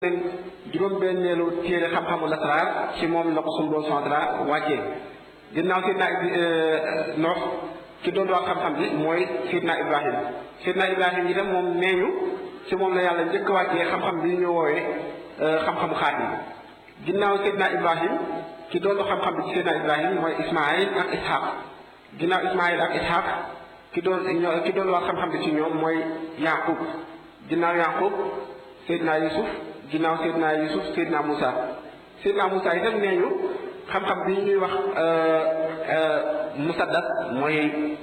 juróom-benneelu téere xam-xamu lasraar ci moom la ko sunu Boroom subhaanahu wa taala wàccee ginnaaw Seydina Noox ki doon wax xam-xam bi mooy Seydina Ibrahim Seydina Ibrahim itam moom nee ñu ci moom la yàlla njëkk wàccee xam-xam bi ñu woowee xam-xamu xaatim ginnaaw Seydina Ibrahim ki doon xam-xam bi ci Seydina Ibrahim mooy Ismaayil ak Ishaq ginnaaw Ismaayil ak Ishaq ki doon ki doon wax xam-xam bi ci ñoom mooy Yaqub ginnaaw Yaqub Seydina Yusuf ginnaaw Seydina Yusuf Seydina Moussa Seydina Moussa itam nee ñu xam-xam bi ñuy wax musaddas mooy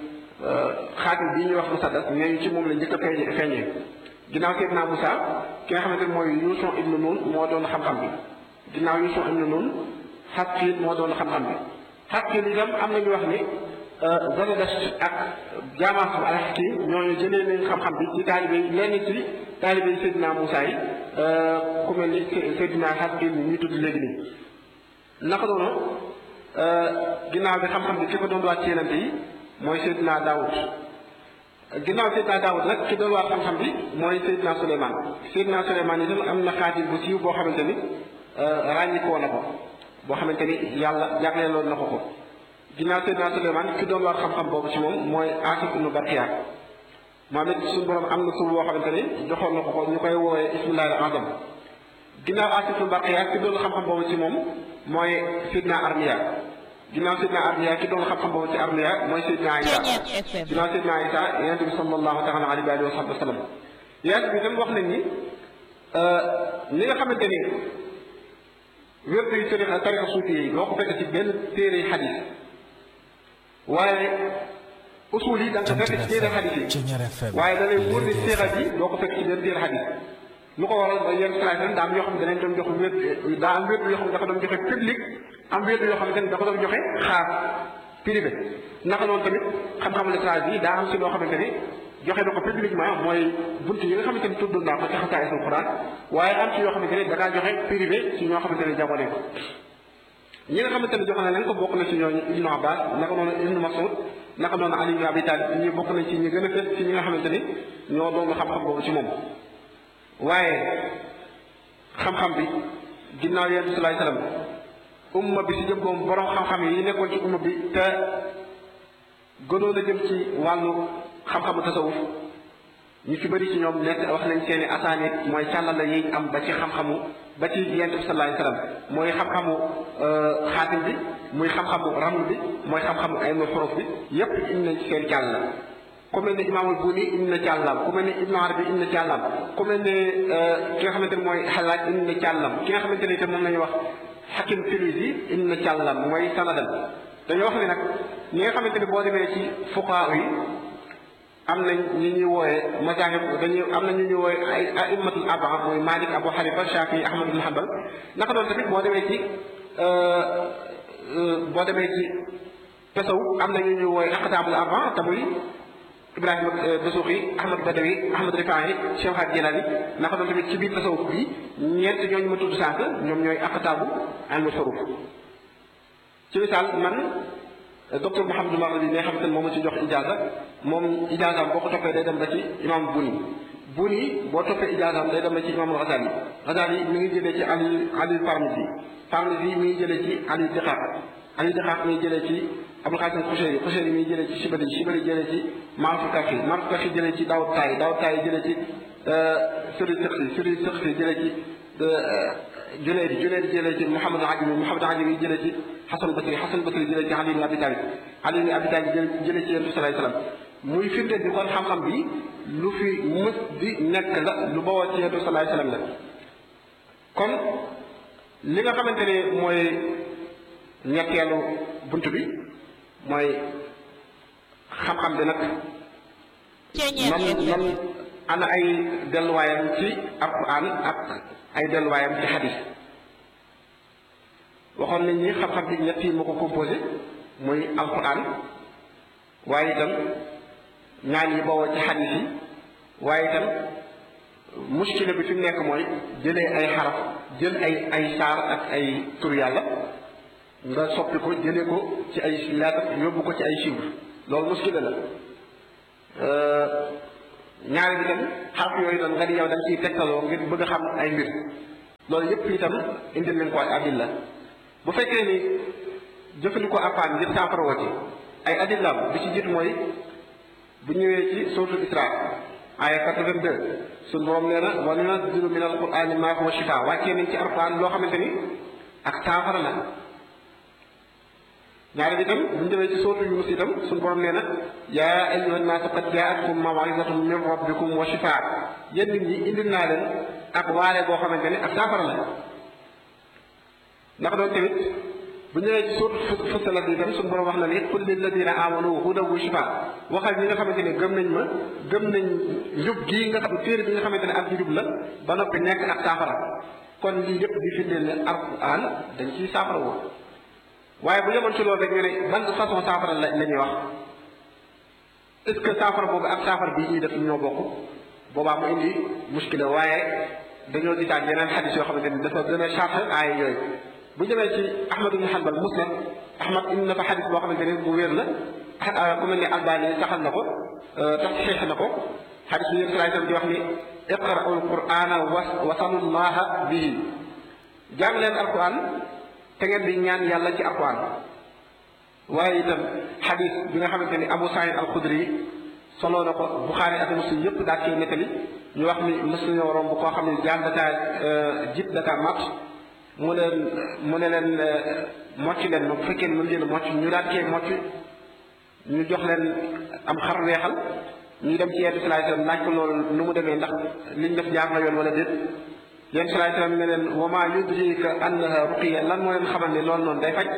xaatim bi ñuy wax musaddas nee ñu ci moom la njëkk a feeñee feeñee ginnaaw Seydina Moussa ki nga xamante ne mooy Yuusu ibnu Nun moo doon xam-xam bi ginnaaw Yuusu ibnu Nun Xaqiil moo doon xam-xam bi Xaqiil itam am na ñu wax ni Zaradost ak jaamaas bu al-Hakim ñooñu jëlee nañ xam-xam bi ci taalibe yi lenn ci taalibe yi Seydina Moussa yi ku mel ni Seydina Xaqiil ñu tudd léegi nii naka noonu ginnaaw bi xam-xam bi ki ko doon waat ci yenante yi mooy Seydina Daawud ginnaaw Seydina Daawud nag ki doon waat xam-xam bi mooy Seydina Souleymane Seydina Souleymane itam am na xaatim bu siiw boo xamante ni ràññikoo na ko boo xamante ni yàlla jagleeloon na ko ko ginnaaw Seydina Souleymane ki doon waat xam-xam boobu ci moom mooy Asif ibnu Barkiya moom it suñu borom am na suuf boo xamante ni joxoon na ko ko ñu koy woowee ismillahi al azam ginnaaw Asif ibnu Barkiya ki doon xam-xam boobu ci moom mooy Seydina Armiya ginnaaw Seydina Armiya ki doon xam-xam boobu ci Armiya mooy Seydina Isa ginnaaw Seydina Isa yonent bi sallallahu taala alayhi wa sahbihi wa sallam yonent bi tam wax nañ ni li nga xamante ni wérdu yi tarixa tarixa suufi yi doo ko fekk ci benn téere xadis waaye usul yi da nga ko fekk ci téere xadis yi waaye da lay wóor ni séexa bi doo ko fekk ci benn téere xadis lu ko waral ba yenn salaay daa am yoo xam ne danañ doon jox wér daa am wér yoo xam ne dafa doon joxe public am wér yoo xam ne dafa doon joxe xaas privé naka noonu tamit xam-xamu lettrage bi daa am si loo xamante ni joxe na ko publiquement mooy bunt yi nga xamante ni tudd naa ko ci xasaay sul Quran waaye am ci yoo xamante ni da ngaa joxe privé ci ñoo xamante ni jagoo nañ ko ñi nga xamante ni joxe na leen ko bokk na ci ñooñu Ibnu Abbas naka noonu Ibnu Mas'ud naka noonu Ali ibn Abi Talib ñi bokk nañ ci ñi gën a fës ci ñi nga xamante ni ñoo doon xam-xam boobu ci moom waaye xam-xam bi ginnaaw yonent bi sallallahu alayhi wasallam umma bi si jëm boom borom xam-xam yi nekkoon ci umma bi te gënoon a jëm ci wàllu xam-xamu tasawuf ñu ci bëri ci ñoom nekk wax nañ seeni asaanit mooy càllala yi am ba ci xam-xamu ba ci yonent bi sallallahu alayhi wasallam mooy xam-xamu xaatim bi muy xam-xamu raml bi mooy xam-xamu ilmu xuruf bi yépp indi nañ ci seen càllala ku mel ne imaamul Buni indi na càllam ku mel ne Ibnu Arabi indi na càllam ku mel ne ki nga xamante ne mooy Xalaaj indi na càllam ki nga xamante ne itam moom la ñuy wax Hakim Tilusi indi na càllam mooy sanadam dañoo wax ne nag ñi nga xamante ne boo demee ci fuqaa yi am nañ ñi ñuy wooyee masaahib dañuy am na ñu ñuy wooyee ay aimmatul arbaa mooy Malik Abu Hanifa Shafi Ahmad ibn Hanbal naka doon tamit boo demee ci boo demee ci tasaw am na ñu ñuy wooyee aqtaabul arbaa te muy Ibrahima Dasuuxi Ahmad Badawi Ahmad Rifaahi Cheikh Hadj Jilani naka doon tamit ci biir tasawuf bi ñeent ñooñu ma tudd sànq ñoom ñooy aqtaabu ilmu tasawuf ci misaal man docteur Mouhamadou Maghribi bi nga xamante ne moom ma ci jox ijaasa moom ijaasaam boo ko toppee day dem ba ci imam Buni Buni boo toppee ijaasaam day dem ba ci imam Ghazali Ghazali mi ngi jëlee ci Ali Ali Parmisi Parmisi mi ngi jëlee ci Ali Diqaaq Ali Diqaaq mi ngi jëlee ci Abul Qasim Xushayri Xushayri mi ngi jëlee ci Shibali Shibali jëlee ci Maaruf Kafi Maaruf Kafi jëlee ci Daawud Taay Daawud Taay jëlee ci Suri Sëqsi Suri Sëqsi jëlee ci Junayd Junayd jëlee ci Muhammad Ajami Muhammad Ajami jëlee ci Xasan Basri Xasan Basri jëlee ci Ali ibn Abi Talib Ali ibn Abi Talib jëlee ci Yonent bi sallallahu alayhi wasallam muy firnde bi kon xam-xam bi lu fi mës di nekk la lu bawoo ci Yonent bi sallallahu alayhi wasallam la kon li nga xamante ne mooy ñetteelu bunt bi mooy xam-xam bi nag man man ana ay delluwaayam ci alquran ak ay delluwaayam ci xadis waxoon nañ ni xam-xam bi ñett yi moo ko composé muy alquran waaye itam ñaan yi bawoo ci xadis yi waaye itam muskila bi fi mu nekk mooy jëlee ay xaraf jël ay ay saar ak ay tur yàlla nga soppi ko jëlee ko ci ay lettre yóbbu ko ci ay chiffres loolu muskila la ñaari bi tam xaraf yooyu doon nga di yow da nga ciy tegtaloo ngir bëgg a xam ay mbir loolu yëpp itam indil nañ ko ay adilla bu fekkee ni jëfandikoo alquran ngir saafara woo ci ay adillaam bi ci jiitu mooy bu ñëwee ci suratul isra aya 82 suñu borom nee na wa nunazzilu min alqurani ma huwa shifa wàccee nañ ci alquran loo xamante ni ak saafara la ñaari bi itam bu ñu demee ci sootu Yunus itam suñu borom nee na yaa ayyuhan naasu qad jaa'atkum maw'izatun min rabbikum wa shifaa yéen nit ñi indil naa leen ak waare boo xamante ne ak saafara la ndax doon tamit bu ñëwee ci sootu Fussilat bi itam suñu borom wax na ni qul lilladina amanu hudan wa shifaa waxal ñi nga xamante ne gëm nañ ma gëm nañ njub gii nga xam téere bi nga xamante ne ak njub la ba noppi nekk ak saafara kon lii lépp di firndeel ne alquran dañ ciy saafara woo waaye bu yemoon ci loolu rek ñu ne ban façon saafara la la ñuy wax est-ce que saafara boobu ak saafara bii ñuy def ñoo bokk boobaa mu indi muskila waaye dañoo gisaat yeneen xadis yoo xamante ni dafa gën a charge aaya yooyu bu demee ci Ahmad ibn Hanbal musnad Ahmad indi na fa xadis boo xamante ni bu wér la ku mel ni Albani saxal na ko tax xeex na ko xadis bi yéen salaay di wax ni iqra'u al-qur'ana wasalullaha bihi jàng leen alquran te ngeen di ñaan yàlla ci alquran waaye itam xadis bi nga xamante ni Abu Saïd al-Xudri soloo na ko Buxaari ak Muslim yëpp daal koy nettali ñu wax ni mës nañoo romb koo xam ne jaan dakaa jib dakaa mat mu leen mu ne leen mocc leen ma bu fekkee mën leen mocc ñu daal koy mocc ñu jox leen am xar weexal ñu dem ci yenn salaay salaam laaj ko loolu nu mu demee ndax liñ def jaar na yoon wala déet yenn salaay salaam ne leen wa maa yudrika annaha ruqiya lan moo leen xamal ne loolu noonu day faj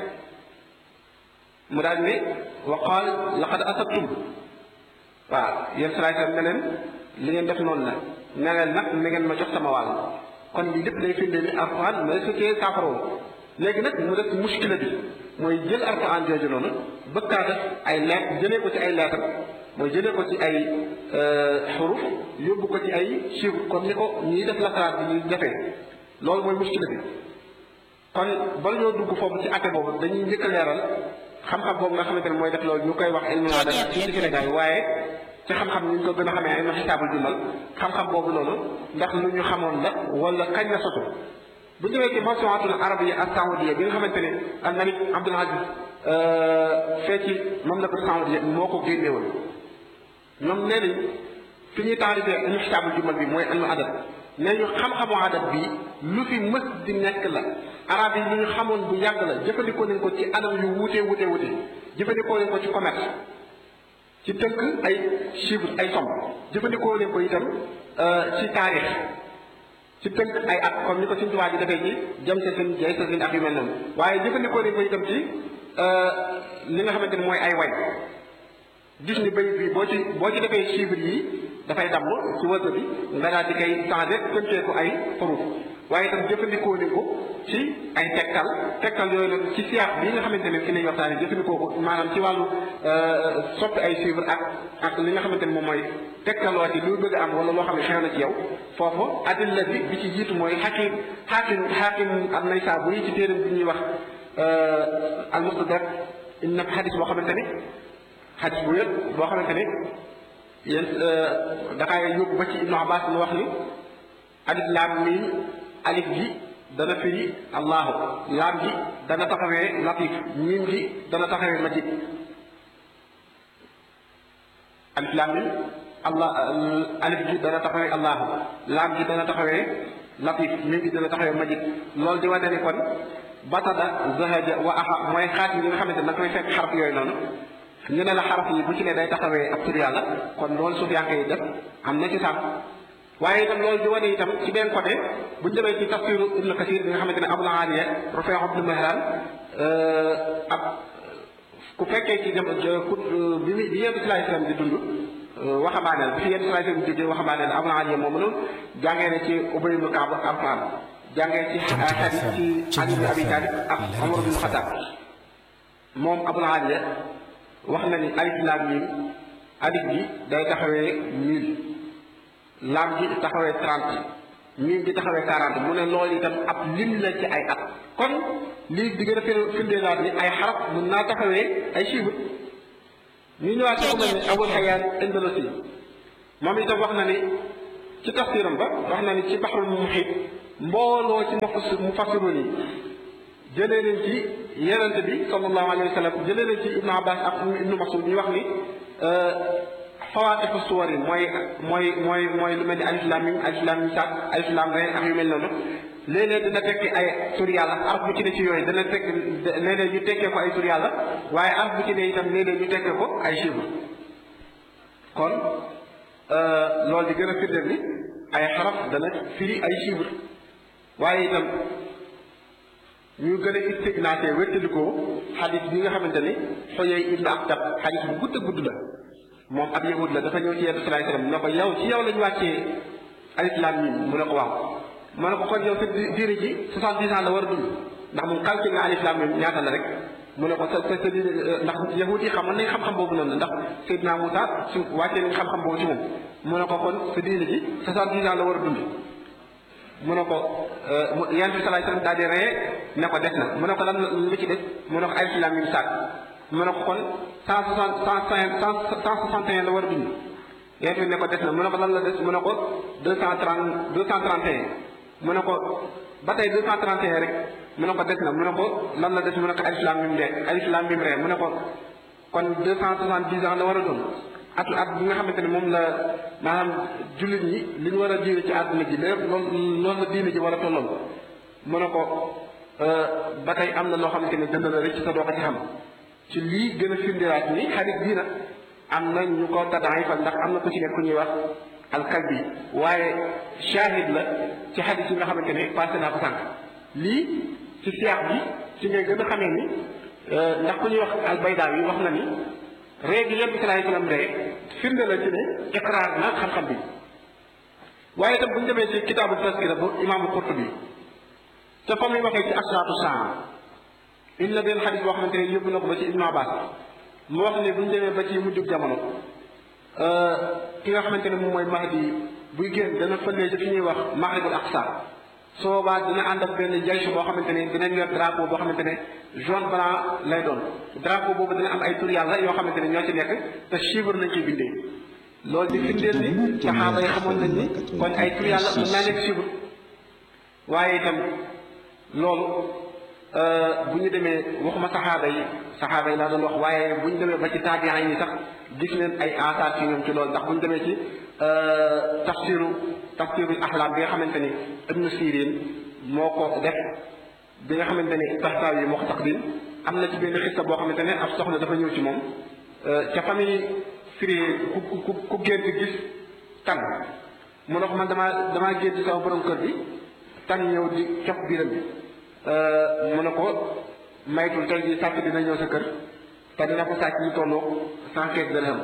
mu daal ni wa qaal laqad asabtum waaw yenn salaay salaam ne leen li ngeen def noonu la ne leen nag na ngeen ma jox sama wàll kon lii lépp day firnde ni alquran mais su cee saafara léegi nag mu def muskila bi mooy jël alquran jooju noonu bëgg kaa def ay leet jëlee ko ci ay leetar mooy jëlee ko ci ay xuruf yóbbu ko ci ay chiffre comme ni ko ñiy def lasaraat bi ñuy defee loolu mooy muskila bi kon bala ñoo dugg foofu ci atte boobu dañuy njëkk a leeral xam-xam boobu nga xamante ne mooy def loolu ñu koy wax ilmu aada ci Sénégal waaye ci xam-xam ñu ko gën a xamee ay ma xisaabul jumal xam-xam boobu noonu ndax lu ñu xamoon la wala kañ la sotu bu ñu demee ci mawsuatul arabiyya as-saoudiya bi nga xamante ne al malik Abdul Aziz fee ci mamlakatu saoudiya moo ko génnewoon ñoom nee nañ fi ñuy taarifee ilmu xisaabul jumal bi mooy ilmu adab nee ñu xam-xamu adab bi lu fi mës di nekk la arab yi lu ñu xamoon bu yàgg la jëfandikoo nañ ko ci anam yu wuute wuute wuute jëfandikoo nañ ko ci commerce ci tënk ay chiffres ay somme jëfandikoo nañ ko itam ci taarix ci tënk ay at comme ni ko suñu tubaab ji defee ci jëm sa seen jay sa seen ak yu mel noonu waaye jëfandikoo nañ ko itam ci li nga xamante ni mooy ay way gis ni bayit bi boo ci boo ci defee chiffres yi dafay damm ci wërsëg bi nga daal di koy changé tënkee ko ay xuruf waaye itam jëfandikoo nañ ko ci ay tegtal tegtal yooyu nag ci siyaax bi nga xamante ne fi lañ waxtaanee jëfandikoo ko maanaam ci wàllu soppi ay chiffres ak ak li nga xamante ne moom mooy tegtaloo ci lu bëgg am wala loo xam ne xew na ci yow foofu adilla bi bi ci jiitu mooy xakim xakim xakim am nay saa bu yi ci téeram bi ñuy wax al mustadrak inna xadis boo xamante ne xadis bu wér boo xamante ne yéen dafay yóbbu ba ci Ibnu Abbas mu wax ni alif laam miim alif gi dana firi allahu laam gi dana taxawee latif miim gi dana taxawee majid alif laam miim allah alif gi dana taxawee allahu laam gi dana taxawee latif miim gi dana taxawee majid loolu di wane ni kon batada zahaja wa aha mooy xaat yi nga xamante ne da koy fekk xaraf yooyu noonu ñu ne la xaraf yi bu ci ne day taxawee ab tur yàlla kon loolu suuf yaa ngi def am na ci sax waaye itam loolu di wane itam ci benn côté bu ñu demee ci tafsiru ibnu kasir bi nga xamante ne abul aliya rufay ibnu mahran ab ku fekkee ci dem ku bi bi yéen sallallahu alayhi wasallam di dund waxambaaneel bi fi yéen sallallahu alayhi wasallam di jógee waxambaaneel abul aliya moom noonu jàngee na ci ubay ibnu kaab alquran jàngee ci xadis ci ali ibn abi talib ak omar ibn xataab moom abul aliya wax na ni alif laam miim alif gi day taxawee mille laam gi taxawee trente miim gi taxawee quarante mu ne loolu itam ab lim la ci ay at kon lii di gën a firndee laat ni ay xaraf mun naa taxawee ay chiffres ñu ñëwaat ci ku mel ne Abul Hayyan Andalusi moom itam wax na ni ci tafsiram ba wax na ni ci baxrul muhit mbooloo ci mu fassiroon yi jëlee leen ci yenente bi sallallahu alayhi wa sallam jëlee leen ci ibnu abbas ak ibnu masud ñu wax ni fawaatifu suwar yi mooy mooy mooy mooy lu mel ni alif lam mim alif lam mim saat alif lam re ak yu mel noonu léeg-léeg dina tekki ay tur yàlla araf bu ci ne ci yooyu dana tekk léeg-léeg ñu tekkee ko ay tur yàlla waaye araf bu ci ne itam léeg-léeg ñu tekkee ko ay chiffre kon loolu di gën a firndeel ni ay xaraf dana firi ay chiffre waaye itam ñu gën a istignaté wéttalikoo xadis bi nga xamante ni xoyey ibnu aktab xadis bu gudd a gudd la moom ab yahud la dafa ñëw ci yenn salaay salaam ne ko yow ci yow la ñu wàccee alif laam miim mu ne ko waaw mu ne ko kon yow sa diine ji soixante-dix ans la war a dund ndax moom calcul nga alif laam miim ñaata la rek mu ne ko sa sa sa diine ndax yahud yi xamoon nañ xam-xam boobu noonu ndax Seydina Moussa su wàccee nañ xam-xam boobu ci moom mu ne ko kon sa diine ji soixante-dix ans la war a dund mu ne ko yonent bi salaay salaam daal di ree ne ko des na mu ne ko lan lu ci des mu ne ko alif laam miim saak mu ne ko kon cent soixante cent cinq cent soixante et un la war a dund yonent bi ne ko des na mu ne ko lan la des mu ne ko deux cent trente deux cent trente et un mu ne ko ba tey deux cent trente et un rek mu ne ko des na mu ne ko lan la des mu ne ko alif laam miim de alif laam miim ree mu ne ko kon deux cent soixante dix ans la war a doon atu at bi nga xamante ne moom la maanaam jullit ñi li ñu war a diine ci àdduna ji lépp loolu loolu la diine ji war a tolloon mu ne ko ba tey am na loo xamante ne dënd la rek ci sa doo ko ci xam ci lii gën a firndewaat ni xarit bii nag am na ñu ko taddaay fa ndax am na ku ci nekk ku ñuy wax alkalbi waaye shahid la ci xadis yi nga xamante ne passé naa ko sànq lii ci siyaax bi ci ngay gën a xamee ni ndax ku ñuy wax albaydaa yi wax na ni ree gi yonent bi salaay salaam ree firnde la ci ne iqraar na xam-xam bi waaye itam bu ñu demee ci kitaabu taskira bu imaamu Qurtubi te fa muy waxee ci asraatu saa indi na benn xadis boo xamante ne yóbbu na ko ba ci Ibnu Abbas mu wax ne bu ñu demee ba ci mujjub jamono ki nga xamante ne moom mooy Mahdi buy génn dana fëlee ci fi ñuy wax Maghribul Aqsa soo boobaa dina ànd ak benn jaysu boo xamante ne dinañ yor drapeau boo xamante ne jaune blanc lay doon drapeau boobu dina am ay tur yàlla yoo xamante ne ñoo ci nekk te chiffre nañ ciy bindee loolu di firndeel ni saxaaba yi xamoon nañ ni kon ay tur yàlla mën naa nekk chiffre waaye itam loolu bu ñu demee waxuma saxaaba yi saxaaba yi laa doon wax waaye bu ñu demee ba ci taabiin yi sax gis leen ay asaar ci ñoom ci loolu ndax bu ñu demee ci tafsiru tafsiru axlaam bi nga xamante ni ibnu sirin moo ko def bi nga xamante ni taxtaaw yi moo ko taqdim am na ci benn xista boo xamante ne ab soxna dafa ñëw ci moom ca famille firi ku ku ku gént gis tan mu ne ko man damaa damaa gént sama borom kër bi tan ñëw di cof biiram bi mu ne ko maytul tey jii sàcc dina ñëw sa kër te dina ko sàcc ñu tolloo cent quinze dirham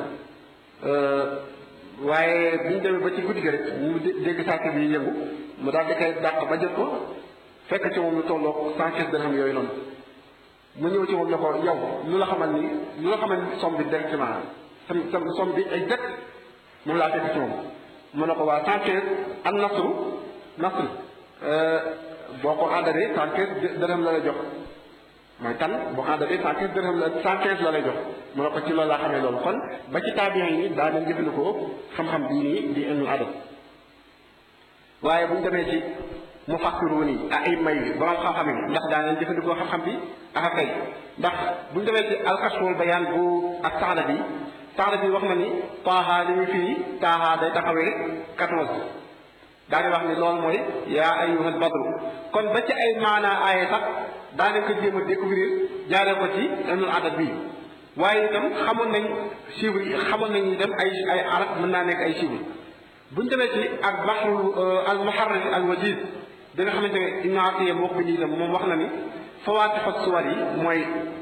waaye bi ñu demee ba ci guddi gi rek mu dégg sàcc bi yëngu mu daal di koy dàq ba jot ko fekk ci moom lu tolloo cent quinze dirham yooyu noonu mu ñëw ci moom ne ko yow lu la xamal ni lu la xamal ni somme bi directement sam sam somme bi ay jët moom laa fekk ci moom mu ne ko waa cent quinze an nasru nasru boo ko àndalee cent quinze dërëm la lay jox mooy tan boo ko àndalee cent quinze dërëm la cent quinze la lay jox mu ne ko ci loolu laa xamee loolu kon ba ci taabiin yi daa nañ jëfandikoo xam-xam bii nii di ilmul adab waaye bu ñu demee ci mufassiruun yi ak ay may borom xam-xam yi ndax daa nañ jëfandikoo xam-xam bi ak kay ndax bu ñu demee ci alkashful bayaan bu ak saxla bi saxla bi wax na ni taaha li ñu fii taaha day taxawee quatorze daa di wax ni loolu mooy yaa ayyuhal badru kon ba ci ay maanaa aaye sax daa nañ ko jéem a découvrir jaaree ko ci ilmul adab bi waaye itam xamoon nañ chiffres yi xamoon nañ itam ay ay arab mën naa nekk ay chiffres bu ñu demee ci ak baxru al muharrir al wajiz bi nga xamante ne Ibnu Atiya moo ko bind itam moom wax na ni fawaatihu suwar yi mooy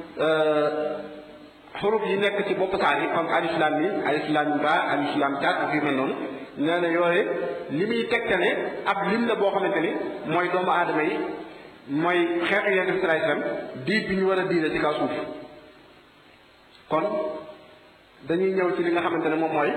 xuruf yi nekk ci bopp saar yi comme alif lam mim alif lam ba alif lam tat ak yu mel noonu nee na yooyu li muy tegtale ab lim la boo xamante ni mooy doomu aadama yi mooy xeetu Yonent bi sallallahu alayhi wasallam diir bi ñu war a diire ci kaw suuf kon dañuy ñëw ci li nga xamante ne moom mooy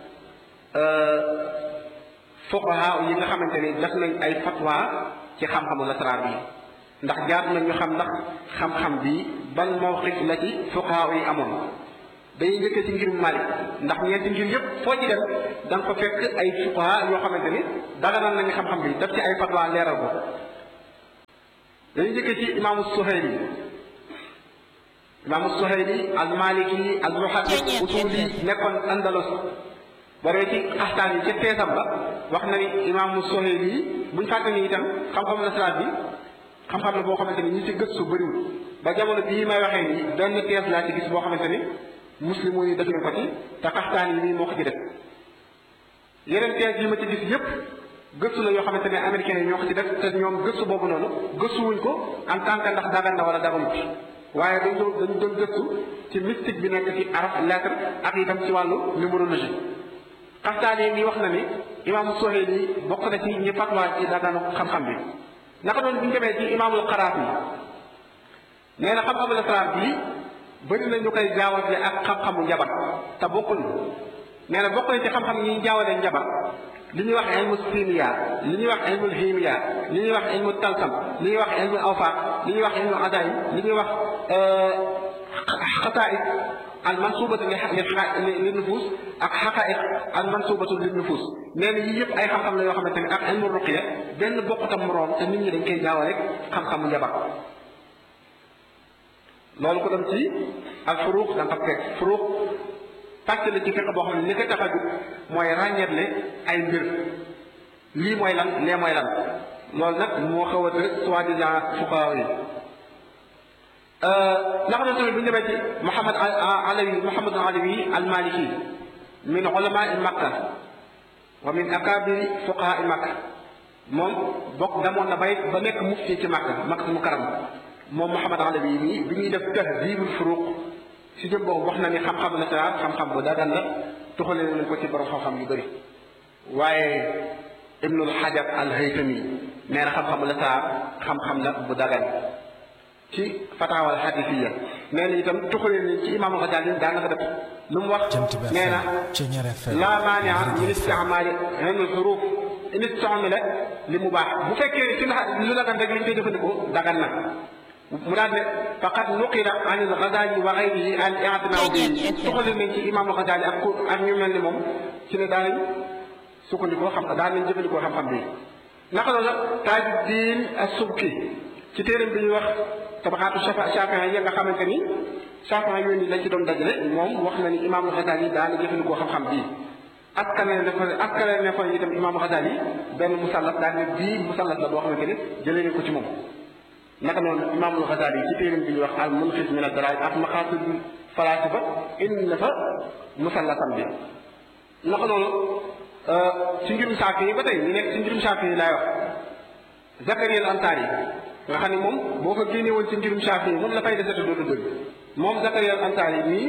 fuqaha yi nga xamante ni def nañ ay fatwa ci xam-xamu lasraar bi ndax jaar nañ ñu xam ndax xam-xam bi ban mawqif la ci fuqaha yi amoon dañuy njëkkee ci ngirum Malik ndax ñeenti ngir yëpp foo ci dem da nga ko fekk ay fuqaha yoo xamante ni daganal nañu xam-xam bi def ci ay fatwa leeral ko dañuy njëkkee ci imaamu Suhayli imaamu Suhayli al Maliki al muhaddis usuli nekkoon Andalus waree ci axtaan yi ca teesam ba wax na ni imaamu Suhayli buñ fàtte ni itam xam-xam nasaraan bi xam-xam la boo xamante ni ñi ci gëstu bëriwul ba jamono bii may waxee nii benn tees laa ci gis boo xamante ni muslimu yi def nañ ko ci te xaxtaan yi nii moo ko ci def yeneen tees yi ma ci gis yépp gëstu la yoo xamante ne américains yi ñoo ko ci def te ñoom gëstu boobu noonu gëstuwuñ ko en tant que ndax dagan na wala daganut waaye dañ doon dañ doon gëstu ci mystique bi nekk ci arab lettre ak itam ci wàllu numérologie xaxtaan yi nii wax na ni imaamu Suhayli bokk na ci ñi fatwa ci daganu xam-xam bi naka doon bu ñu demee ci imaamul Qaraafi nee na xam-xamul asraar bii bëri na ñu koy jaawale ak xam-xamu njabar te bokkul nee na bokk na ci xam-xam yi jaawale njabar li ñuy wax ilmu simiya li ñuy wax ilmu himiya li ñuy wax ilmu talsam li ñuy wax ilmu awfaaq li ñuy wax ilmu adaay li ñuy wax xataa'id al mansubatu li li nufus ak xaqaa'iq al mansubatu li nufus nee na yii yëpp ay xam-xam la yoo xamante ne ak ilmu ruqya benn bokkutam moroom te nit ñi dañ koy jaawale rek xam-xamu njabar loolu ko dem ci ak furuux da nga ko fekk furuux pàcc la ci fekk boo xam ne li ko tax a jug mooy ràññeetle ay mbir lii mooy lan lee mooy lan loolu nag moo xaw a soi-disant fuqahaa yi ndax na tamit bu ñu demee ci Muhammad Alawi Muhammad Alawi al-Maliki min ulamaai Makka wa min akabiri fuqahaa Makka moom bokk demoon na bay ba nekk mufti ci Makka Makka Mukarram moom Muhammad Alawi nii bi ñuy def tahdibul furuq si jëm boobu wax na ni xam-xam la saa xam-xam bu dagan la tuxale nañ ko ci borom xam-xam yu bëri waaye Ibnul Hajar al Haytami nee na xam-xam la saa xam-xam la bu dagan ci fataawal xadifiya nee na itam tuxale nañ ci imaamul Ghazali daan na ko def lu mu wax nee na laa maania min istimaali ilmul xuruf in istumila li mu baax bu fekkee ci lu dagan rek li ñu koy jëfandikoo dagan na mu daal ne faqad nuqila an al Ghazali wa ghayrihi al i'tinaa bi tuxale nañ ci imaamul Ghazali ak ku ak ñu mel ni moom ci ne daanañ sukkandikoo xam daan nañ jëfandikoo xam-xam bi naka la Tajuddin as-Subki ci téeram bi ñuy wax tabaxaatu Shaafi'i yi nga xamante ni Shaafi'i yooyu ni lañ ci doon dajale moom wax na ni imaamul Ghazali daana jëfandikoo xam-xam bii askane ne fa askane ne fa itam imaamul Ghazali benn musallat daal ne bii musallat la boo xamante ni jëlee nañ ko ci moom naka noonu imaamul Ghazali ci téeram bi ñuy wax al munqidh min ad-dalaa'il ak maqaasidul falaasifa indi na fa musallatam bi naka noonu ci ngirum Shaafi'i ba tey ñu nekk ci ngirum Shaafi'i laay wax Zakariya al-Ansari nga xam ne moom boo ko génne woon ci ngirum Shaafi'i moom la fay desete doodu dëgg moom Zakariya al-Ansari nii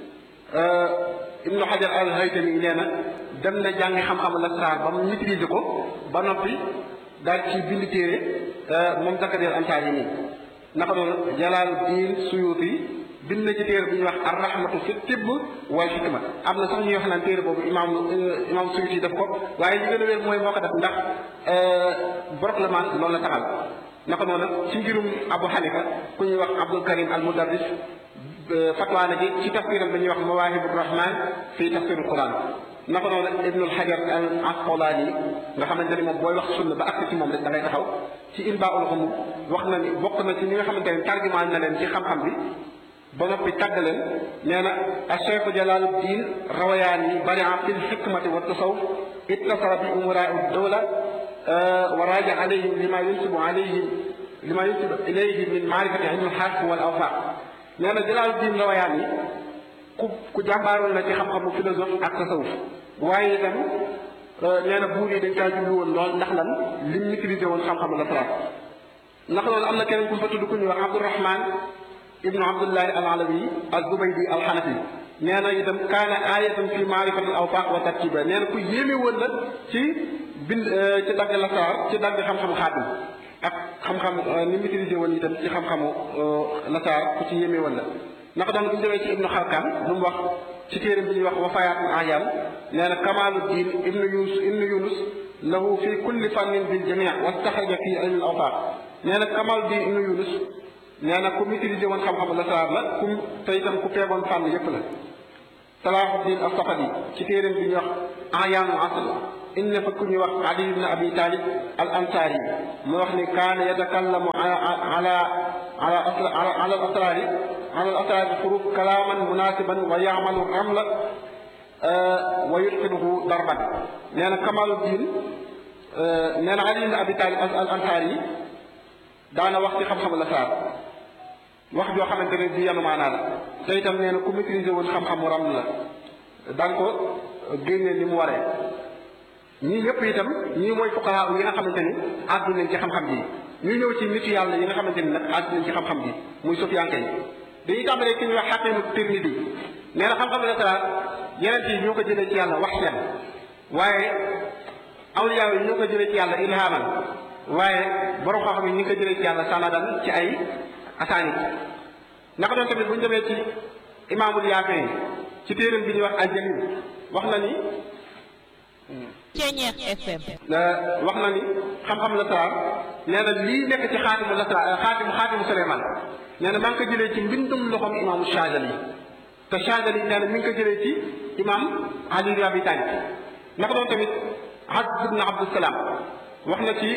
Ibnu Hajar al-Haytami nee na dem na jàngi xam-xamu lasraar ba mu maîtriser ko ba noppi daal ci bind téere moom Zakariya al-Ansari nii naka noonu Jalaaluddin Suyuuti bind na ci téere bu ñuy wax ar-rahmatu fi tibb wal hikma am na sax ñuy wax naan téere boobu imaam imaam Suyuuti def ko waaye li gën a wér mooy moo ko def ndax Boroklement loolu la taxal naka noonu ci ngirum Abu Hanifa ku ñuy wax Abdul Karim al Mudarris fatwa na ci ci tafsiram ba ñuy wax Mawaahibu Rahman fii tafsirul Quran naka noonu Ibnul Hajar al Asqalaani nga xamante ni moom booy wax sunna ba àgg ci moom rek da ngay taxaw ci Inbaa'ul Ghumuum wax na ni bokk na ci ñi nga xamante ne tarjumaan na leen ci xam-xam bi ba noppi tàgg leen nee na Cheikh Jalaaluddin Rawayaani baria fi l-hikmati wa tasawuf ittasara bi umaraa dawla wa raaja alayhim lima yunsibu alayhim lima yunsibu ilayhim min maarifati ilmi al-haas wal awfaaq nee na Jalaaluddin Rawayaani ku ku jàmbaaroon la ci xam-xamu philosophe ak tasawuf waaye itam nee na buur yi dañ kaa jublu woon lool ndax lan lim maîtrisé woon xam-xamu lasraar ndax loolu am na keneen ku fa tudd ku ñuy wax Abdourahman ibnu Abdullahi al-Alawi az-Zubaydi al-Hanafi nee na itam kaana aayatan fi maarifati al-awfaaq wa tartiiba nee na ku yéeme woon la ci bind ci dagg lasraar ci dagg xam-xamu xaatim ak xam-xam ni maîtrisé woon itam ci xam-xamu lasraar ku ci yéeme woon la. naka doon bu ñu demee ci ibnu xalkaan lu mu wax ci téere bi ñuy wax wafayaatul ayam nee na kamaluddin ibnu yunus ibnu yunus lahu fi kulli fannin bil jamii wastaxraja fi ilmi al awfaaq nee na kamaluddin ibnu yunus nee na ku maîtriser woon xam-xamu lasaraar la ku te itam ku feeboon fànn yépp la Salaahuddin as-Safadi ci téeréem bi ñuy wax Ayaanul Asr indi na fa ku ñuy wax Ali ibn Abi Talib al Ansari mu wax ni kaana yatakallamu ala ala ala ala al asraari ala al asraari furuf kalaaman munaasiban wa yaamalu ramla wa yutqinuhu darban nee na Kamaluddin nee na Ali ibn Abi Talib al Ansari daana wax ci xam-xamu la saar wax joo xamante ne bi yanu maanaa la te itam nee na ku maîtriser woon xam-xamu ram la daan ko génnee ni mu waree ñii yëpp itam ñii mooy fuqahaa yi nga xamante ni àddu nañ ci xam-xam bi ñu ñëw ci nitu yàlla yi nga xamante ni nag àddu nañ ci xam-xam bi muy sufiyanke yi dañuy tàmbalee ki ñuy wax xaqimu Tirmidi nee na xam-xam la saar yeneen yi ñoo ko jëlee ci yàlla wax seen waaye awliyaa yi ñoo ko jëlee ci yàlla ilhaman waaye borom xam-xam yi ñu ngi ko jëlee ci yàlla sanadan ci ay asaanit naka doon tamit bu ñu demee ci imaamul yaafee ci téeram bi ñuy wax aljalil wax na ni Ceeñeex FM wax na ni xam-xam la saar nee na lii nekk ci xaatimu la saar xaatimu xaatimu Suleymaan nee na maa ngi ko jëlee ci mbindum loxoom imaamu Shaadili te Shaadili nee na mi ngi ko jëlee ci imaam Ali ibn Abi Talib naka doon tamit Azz ibn Abdusalaam wax na ci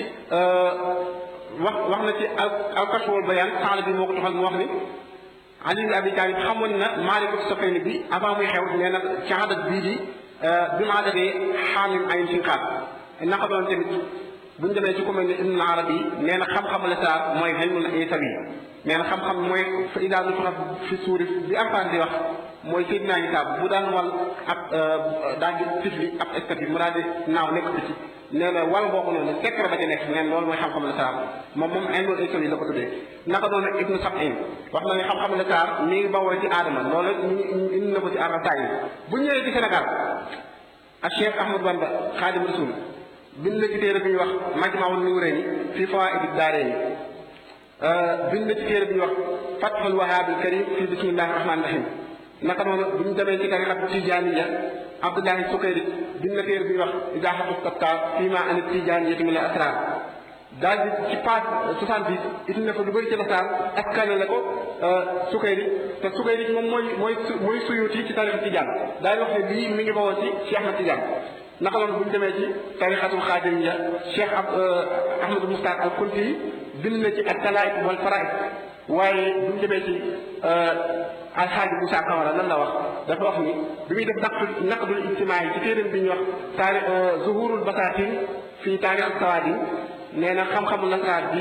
wax wax na ci al al-Kashf wal Bayaan saala bi moo ko toxal mu wax ni Ali ibn Abi Talib xamoon na maalikatu Safayni bi avant muy xew nee na ci adat bii di bi mu adatee xaamim ayn sinqaat naka doon tamit bu ñu demee ci ku mel ne Ibn Arabi nee na xam-xamu la saar mooy ilmul isawi nee na xam-xam mooy fa idaa nufixa fi suuri bi Alxuraan di wax mooy Seydina Isaa bu daan wal ab daal di tifli ab eskat bi mu daal di naaw nekk ci nee na wal boobu noonu secret ba ci nekk nee na loolu mooy xam-xam la saar moom moom ilmul isawi la ko tuddee naka doon Ibnu Sab'in wax na ne xam-xam la saar mi ngi bawoo ci aadama loolu indi na ko ci arrataay bu ñëwee ci Sénégal ak Cheikh Ahmadou Bamba Xaadim Rasul bind na ci téere bi ñuy wax Majmaul Nuurayni fii Fawaa'idi Daarayni bind na ci téere bi ñuy wax Fathul Wahaabil Karim fii bismillahi rahmaani rahim naka noonu bu ñu demee ci tariqa Tijaaniya Abdullahi Sukayri bind na téere bi ñuy wax Izaaxatu Tattaar fii maa ani Tijaaniyati min al-asraar daal di ci page 70 it na fa lu bëri ci la saar askane la ko Sukayri te Sukayri moom mooy mooy mooy suyuti ci tariqa Tijaan daal di wax ne lii mi ngi bawoo ci Cheikh Ahmad Tijaan naka noonu bu ñu demee ci tarixatul xaadiriya Cheikh ab Ahmadou Moustar al Kunti bind na ci ak talaayit wal faraid waaye bu ñu demee ci alxaaji Moussa Kamara lan la wax dafa wax ni bi muy def naqd naqdul ijtimaa yi ci téeréem bi ñuy wax taari zuhurul basaatin fii taarix ak sawaadin nee na xam-xamu nasaraat bi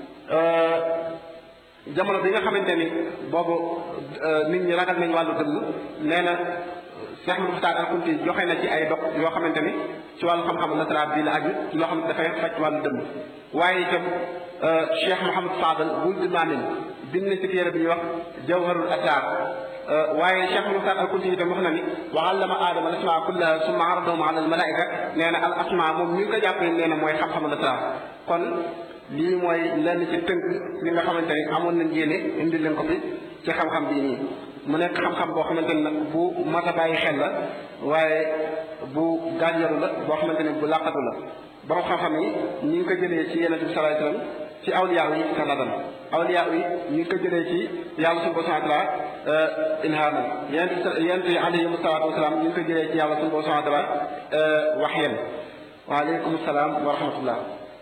jamono bi nga xamante ni boobu nit ñi ragal nañ wàllu dëmm nee na Cheikh Ahmadou Mokhtar Al Kunti joxe na ci ay dog yoo xamante ni ci wàllu xam-xamu nasaraat bi la aju ci loo xam ne dafay faj wàllu dëmm waaye itam Cheikh Mouhamad Fadal Wuld Maamin bind na ci téere bi ñuy wax Jawharul Asrar waaye Cheikh Mokhtar Al Kunti itam wax na ni wa allama aadama al asmaa kullaha summa aradahum ala al malaika nee na al asmaa moom mi ngi ko jàppee nee na mooy xam-xamu nasaraat kon lii mooy lenn ci tënk li nga xamante ni amoon nañ yéene indi leen ko fi ci xam-xam bii nii mu nekk xam-xam boo xamante ni nag bu mat a bàyyi xel la waaye bu gànjaru la boo xamante ni bu làqatu la borom xam-xam yi ñi ngi ko jëlee ci yeneen bi sallallahu alayhi wasallam ci awliyaa yi sanadan awliyaa yi ñi ngi ko jëlee ci yàlla subhanahu wa ta'ala ilhaman yeneen yeneen yi alayhi salaatu wasalaam ñi ngi ko jëlee ci yàlla subhanahu wa ta'ala waxyan waaleykum salaam wa rahmatullah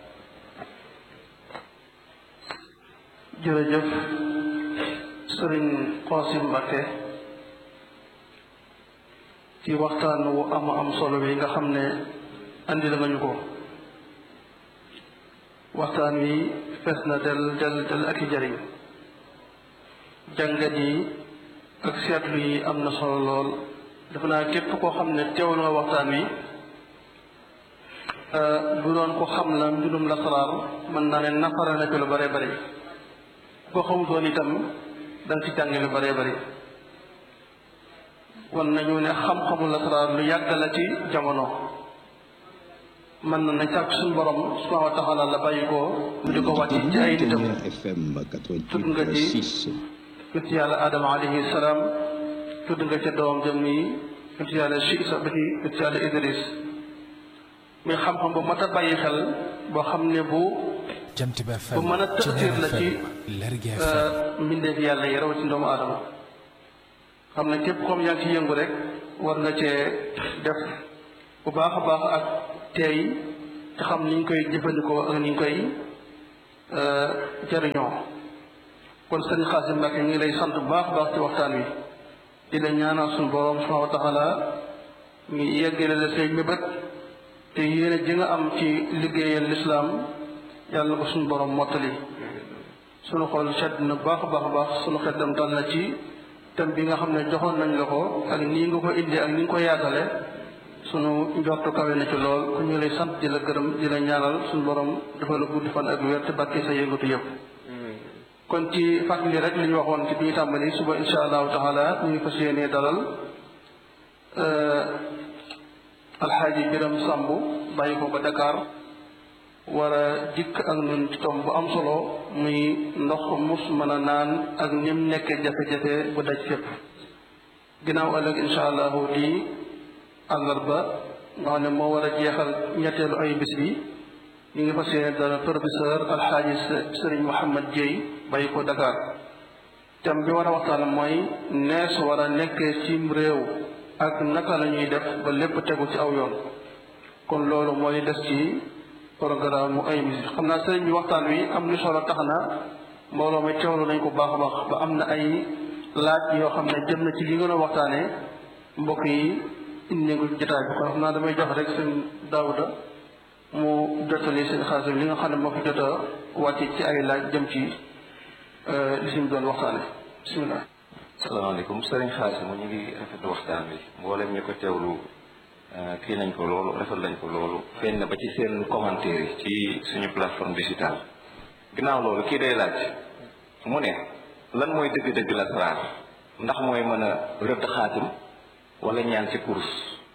jërëjëf sëriñ Qasim Mbakke ci waxtaan wu am am solo bi nga xam ne andi la nga ñu ko waxtaan wi fees na del del del ak i jariñ jàngat yi ak seetlu yi am na solo lool dafa naa képp koo xam ne teewlu nga waxtaan wi bu doon ko xam la mbirum lasaraar mën naa ne nafara na ci lu bare bare boo xamutoon itam da nga ci jànge lu bëree bëri wan nañu ne xam-xamu lasaraar lu yàgg la ci jamono mën na na càkk suñu borom subhanahu wa taala la bàyyi ko mu di ko wàcc ci ay nitam tudd nga ci yonent yàlla adama alayhi salaam tudd nga ca doomam jëm nii yonent yàlla Siisa ba ci yonent yàlla Idris muy xam-xam bu mat a bàyyi xel boo xam ne bu jant ba bu mën a tëxtiir la ci mbindeef yàlla yi rawatina doomu aadama xam ne képp comme yaa ngi ci yëngu rek war nga cee def bu baax a baax ak teey te xam ni ñu koy jëfandikoo ak ni ñu koy jëriñoo kon sëriñ Xaasim Mbàkke ñu ngi lay sant bu baax a baax ci waxtaan wi di la ñaanal suñu borom subhanahu wa taala mi yeggale la say mébét te yéene ji nga am ci liggéeyal lislaam yàlla ko suñu borom mottali suñu xol sedd na baax a baax a baax suñu xeddam dal na ci thème bi nga xam ne joxoon nañ la ko ak nii nga ko indi ak ni nga ko yaatale sunu njortu kawe na ci lool ku ñu lay sant di la gërëm di la ñaanal suñu borom dafa la gudd fan ak wér te barke sa yëngatu yëpp kon ci fàttali rek li ñu waxoon ci bi ñu tàmbali suba insha allahu taala ñu ngi fas yéenee dalal alxaaji biram sàmb bàyyi ko ba Dakar war a dikk ak ñun ci tomb bu am solo muy ndox mus mën a naan ak nim nekkee jafe-jafe bu daj fépp ginnaaw ëllëg insha allahu di àllarba nga xam ne moo war a jeexal ñetteelu ay bis bi ñu ngi fas yéene dara professeur alxaaji sëriñ Mouhamad Dieye bàyyi ko Dakar thème bi war a waxtaan mooy nees war a nekkee cim réew ak naka la ñuy def ba lépp tegu ci aw yoon kon loolu mooy des ci programme mu ay bis xam naa sëriñ bi waxtaan wi am lu solo tax na mbooloo mi teewlu nañ ko baax a baax ba am na ay laaj yoo xam ne jëm na ci li nga doon waxtaanee mbokk yi indi ko jotaay bi kon xam naa damay jox rek seen daawuda mu jottali seen xaasim li nga xam ne moo fi jot a wàcc ci ay laaj jëm ci li si mu doon waxtaane bisimilah. salaamaaleykum sëriñ xaasim ñu ngi rafetlu waxtaan bi mboolem ñu ko teewlu kii nañ ko loolu rafet lañ ko loolu feeñ na ba ci seen commentaire yi ci suñu plateforme digitale ginnaaw loolu kii day laaj mu ne lan mooy dëgg-dëgg la saraar ndax mooy mën a rëdd xaatim wala ñaan ci kurus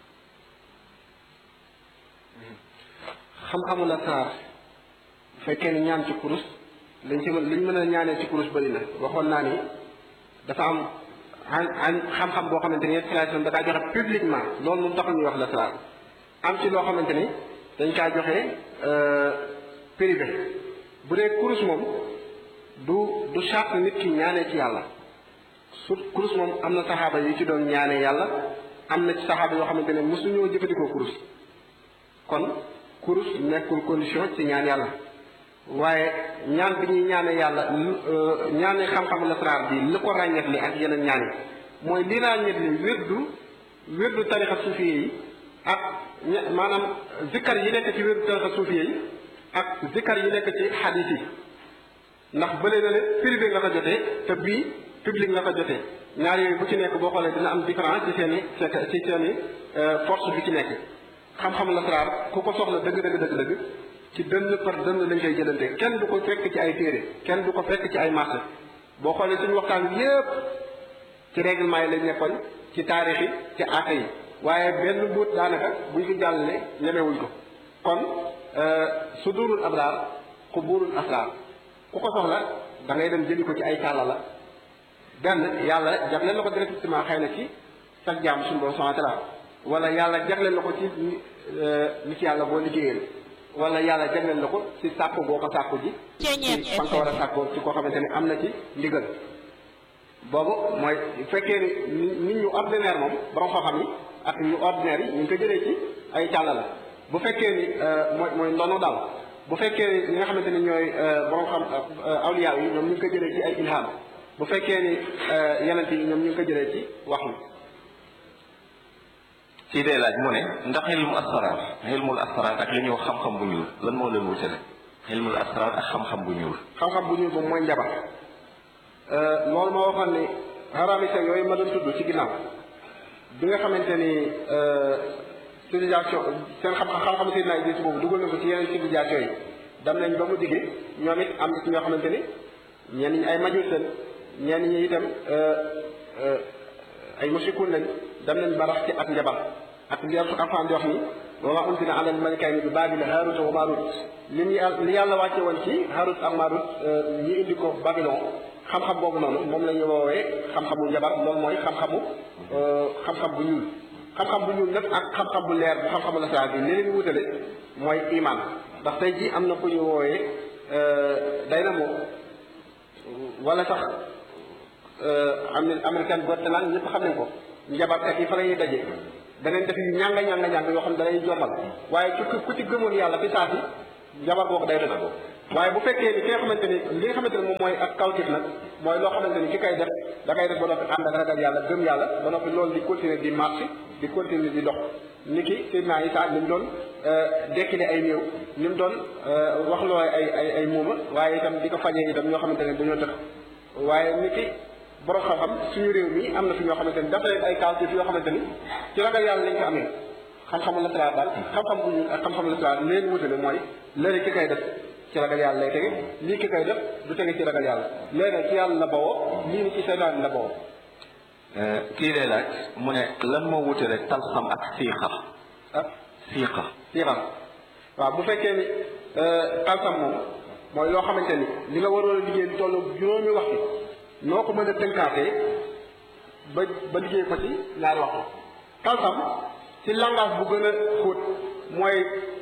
xam-xamu la saar bu fekkee ni ñaan ci kurus liñ ci mën liñ mën a ñaanee ci kurus bëri na waxoon naa ni dafa am an xam-xam boo xamante ni installation da kaa joxe publiquement loolu moom taxul ñuy wax la saar am ci loo xamante ni dañ kaa joxe privé bu dee kurus moom du du charte nit ki ñaanee ci yàlla su kurus moom am na saxaaba yu ci doon ñaanee yàlla am na ci saxaaba yoo xamante ne mosuñoo jëfandikoo kurus kon kurus nekkul condition ci ñaan yàlla waaye ñaan bi ñuy ñaane yàlla ñaane xam-xam lasraar bi li ko ràññet li ak yeneen ñaan yi mooy li ràññet li wérdu wérdu tarixa suufiye yi ak maanaam zikkar yi nekk ci wérdu tarixa suufiye yi ak zikkar yi nekk ci xadis yi ndax bële na le privé nga ko jotee te bii public nga ko jotee ñaar yooyu bu ci nekk boo xoolee dina am différence ci seen i ci seen i force bi ci nekk xam-xam lasraar ku ko soxla dëgg dëgg dëgg dëgg ci dënn par dënn lañ koy jëlante kenn du ko fekk ci ay téere kenn du ko fekk ci ay marché boo xoolee suñu waxtaan bi yépp ci règlement yi lañ nekkoon ci taarix yi ci aaka yi waaye benn buut daanaka buñ ko jàllale ñemewuñ ko kon su duurul abraar ku buurul asraar ku ko soxla da ngay dem jëli ko ci ay càlla la benn yàlla jagleel la ko directement xëy na ci sa jaam suñu borom subhanahu wa taala wala yàlla jagleel la ko ci ni ci yàlla boo liggéeyee wala yàlla jagleel la ko ci sàkku boo ko sàkku ji ci fa nga ko war a sàkkoo ci koo xamante ne am na ci ndigal boobu mooy fekkee ni nit ñu ordinaire moom borom xam-xam yi ak ñu ordinaire yi ñu ngi ko jëlee ci ay càlla la bu fekkee ni mooy mooy ndono daal bu fekkee ni ñi nga xamante ni ñooy borom xam awliya yi ñoom ñu ngi ko jëlee ci ay ilham bu fekkee ni yenent yi ñoom ñu ngi ko jëlee ci wax mi kii day laaj mu ne ndax xilmul asraar xilmul asraar ak li ñuy wax xam-xam bu ñuul lan moo leen wutale xilmul asraar ak xam-xam bu ñuul xam-xam bu ñuul boobu mooy njabar loolu ma waxoon ni xaraamisa yooyu ma doon tudd ci ginnaaw bi nga xamante ni civilisation seen xam-xam xam-xam Seydina Idris boobu dugal na ko ci yeneen civilisation yi dem nañ ba mu digge ñoom it am na ci ñoo xamante ni ñenn ñi ay majus lañ ñenn ñi itam ay mushrikuun lañ dem nañ ba rax ci ak njabar ak li Alxuraan di wax ni wa maa unzila ala al-malikayni bi Baabil Haaruut wa Maaruut li ñu li yàlla wàcce woon ci Haaruut ak Maaruut ñu indi ko Babylon xam-xam boobu noonu moom la ñu woowee xam-xamu njabar loolu mooy xam-xamu xam-xam bu ñuul xam-xam bu ñuul nag ak xam-xam bu leer bu xam-xamu lasraar bi li leen wutale mooy iman ndax tey jii am na ku ñu woowee Dynamo wala sax am américaine Got Talent ñëpp xam nañ ko njabarkat yi fa la ñuy daje danañ def yu ñanga ñanga ñanga yoo xam ne dalay jombal waaye ku ku ci gëmoon yàlla fi saa si njabar googu day def waaye bu fekkee ni ki nga xamante ni li nga xamante ni moom mooy ak kawtif nag mooy loo xamante ni ki kay def da kay def ba noppi ànd ak ragal yàlla gëm yàlla ba noppi loolu di continuer di marché di continuer di dox ni ki Seydina Isa ni mu doon dekkile ay néew ni mu doon wax loo ay ay ay muuma waaye itam di ko fajee itam ñoo xamante ne dañoo tëx waaye ni ki borom xam-xam suñu réew mi am na fi ñoo xamante ni dafa leen ay kawtif yoo xamante ni ci ragal yàlla lañ ko amee xam-xamu lasaraar daal xam-xam bu ñuul ak xam-xamu lasaraar leen wutale mooy léegi ki kay def ci ragal yàlla lay tege lii ki koy def du tege ci ragal yàlla léegi nag ci yàlla la bawoo lii ni ci seytaan la bawoo kii lay laaj mu ne lan moo wute rek talxam ak siixa ah siixa siixam waaw bu fekkee ni talsam moom mooy loo xamante ni li nga waroon a liggéey lu tollu juróomi waxtu noo ko mën a tënkaatee ba ba liggéey ko ci ñaari waxtu talsam ci langage bu gën a xóot mooy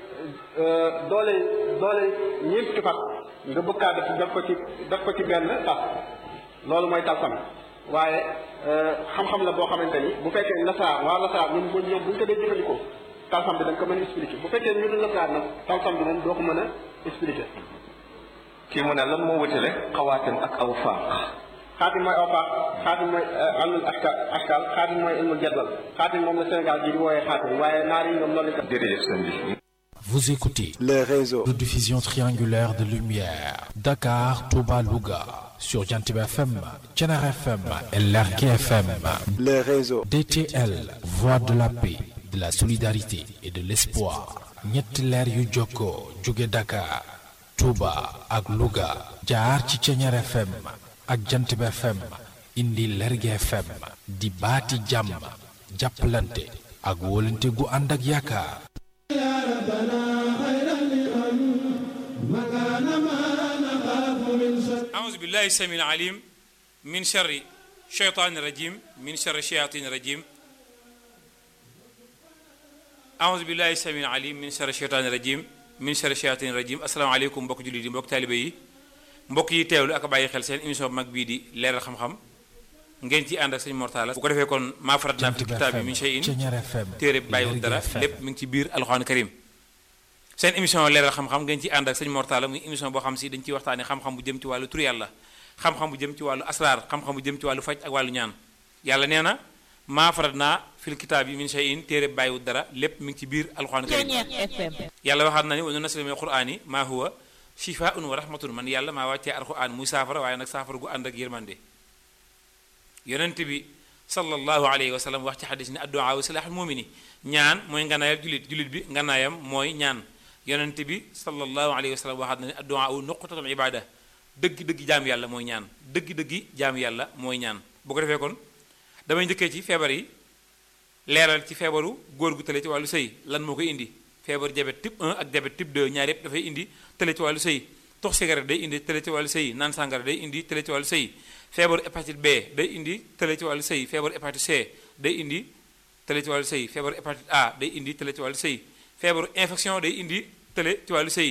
doole doole ñeent fukki fat nga bëggaa def def ko ci def ko ci benn fas loolu mooy talsam waaye xam-xam la boo xamante ni bu fekkee lasaar waa lasaar ñun bu ñoom bu ñu ko dee jëfandikoo talsam bi dañ ko mën a expliquer bu fekkee ñu dul lasaar nag talsam bi moom doo ko mën a expliquer kii mu ne lan moo wute rek xawaatim ak aw faaq xaatim mooy aw faax xaatim mooy almul askal askal xaatim mooy ilmul jadwal xaatim moom la Sénégal ji di wooyee xaatim waaye naar yi ñoom loolu lañ ko jërëjëf sëñ bi Vous écoutez les réseaux de diffusion triangulaire de lumière Dakar, Touba, Louga sur Jantib FM, Tchenar FM et Lerke FM. les réseaux DTL, voix de la paix, de la solidarité et de l'espoir. ñetti leer yu jokkoo jóge Dakar, Touba ak Louga jaar ci Tchenar FM ak Jantib FM indi Lerge FM di baati jàmm jàppalante ak wóolante gu ànd ak yaakaar. أعوذ بالله السميع العليم من شر الشيطان الرجيم من شر الشياطين الرجيم أعوذ بالله السميع العليم من شر الشيطان الرجيم من شر الشياطين الرجيم السلام عليكم mbokk jullit yi mbokk taalibe yi mbokk yi teewlu ak bàyyi xel seen émission bu mag bii di leeral xam-xam ngeen ci ànd ak sëñ Mortala bu ko defee kon maa farat naa fi kitaab bi min shay'in téere bàyyiwul dara lépp mi ngi ci biir alxuraan karim seen émission leeral xam-xam ngeen ci ànd ak sëñ Mortala muy émission boo xam si dañ ciy waxtaane xam-xam bu jëm ci wàllu tur yàlla xam-xam bu jëm ci wàllu asraar xam-xam bu jëm ci wàllu faj ak wàllu ñaan yàlla nee na maa farat naa fil kitaab yi min shay'in téere bàyyiwul dara lépp mi ngi ci biir alxuraan karim yàlla waxaat na ni wa nunazzilu mina alqur'ani maa huwa shifaa'un wa rahmatun man yàlla maa wàccee alxuraan muy saafara waaye nag saafara gu ànd ak yërmande yonent bi sallallahu alayhi wa sallam wax ci xadis ni addu'a wa silaaxul mumini ñaan mooy nganaayal julit julit bi nganaayam mooy ñaan yonent bi sallallahu alayhi wa sallam waxaat na ne addu'a wu nuqtatul ibada dëgg-dëgg jaam yàlla mooy ñaan dëgg-dëggi jaam yàlla mooy ñaan bu ko defee kon damay njëkkee ci feebar yi leeral ci feebaru góor gu tële ci wàllu sëy lan moo koy indi feebaru diabète type 1 ak diabète type 2 ñaar yépp dafay indi tële ci wàllu sëy tox cigarette day indi tële ci wàllu sëy naan sàngara day indi tële ci wàllu sëy feebaru hépatite B day indi tële ci wàllu sëy feebaru hépatite C day indi tële ci wàllu sëy feebaru hépatite A day indi tële ci wàllu sëy feebaru infection day indi tële ci wàllu sëy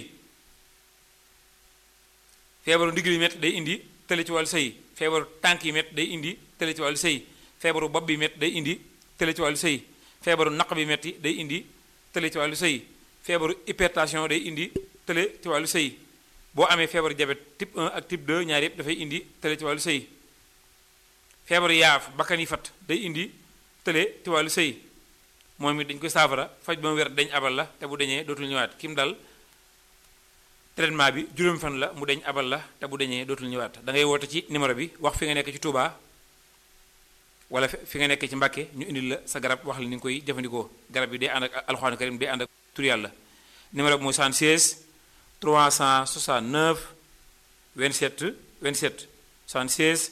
feebaru ndigg yi métti day indi tële ci wàllu sëy feebaru tànk yi métti day indi tële ci wàllu sëy feebaru bopp bi métti day indi tële ci wàllu sëy feebaru naq bi métti day indi tële ci wàllu sëy feebaru hypertension day indi tële ci wàllu sëy boo amee feebaru diabète type 1 ak type 2 ñaar yëpp dafay indi tële ci wàllu sëy feebaru yaaf bakkan yi fat day indi tële ci wàllu sëy moom it dañ koy saafara faj ba mu wér dañ abal la te bu dañee dootul ñëwaat kim dal traitement bi juróom fan la mu deñ abal la te bu dañee dootul ñëwaat da ngay woote ci numéro bi wax fi nga nekk ci Touba wala fi nga nekk ci Mbàkke ñu indil la sa garab wax la ni nga koy jëfandikoo garab bi day ànd ak alxuraan karim day ànd ak tur yàlla numéro bi mooy 76 369 27 27 76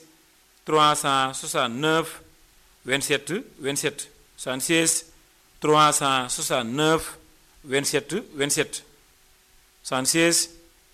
369 27 27 76 369 27 27 76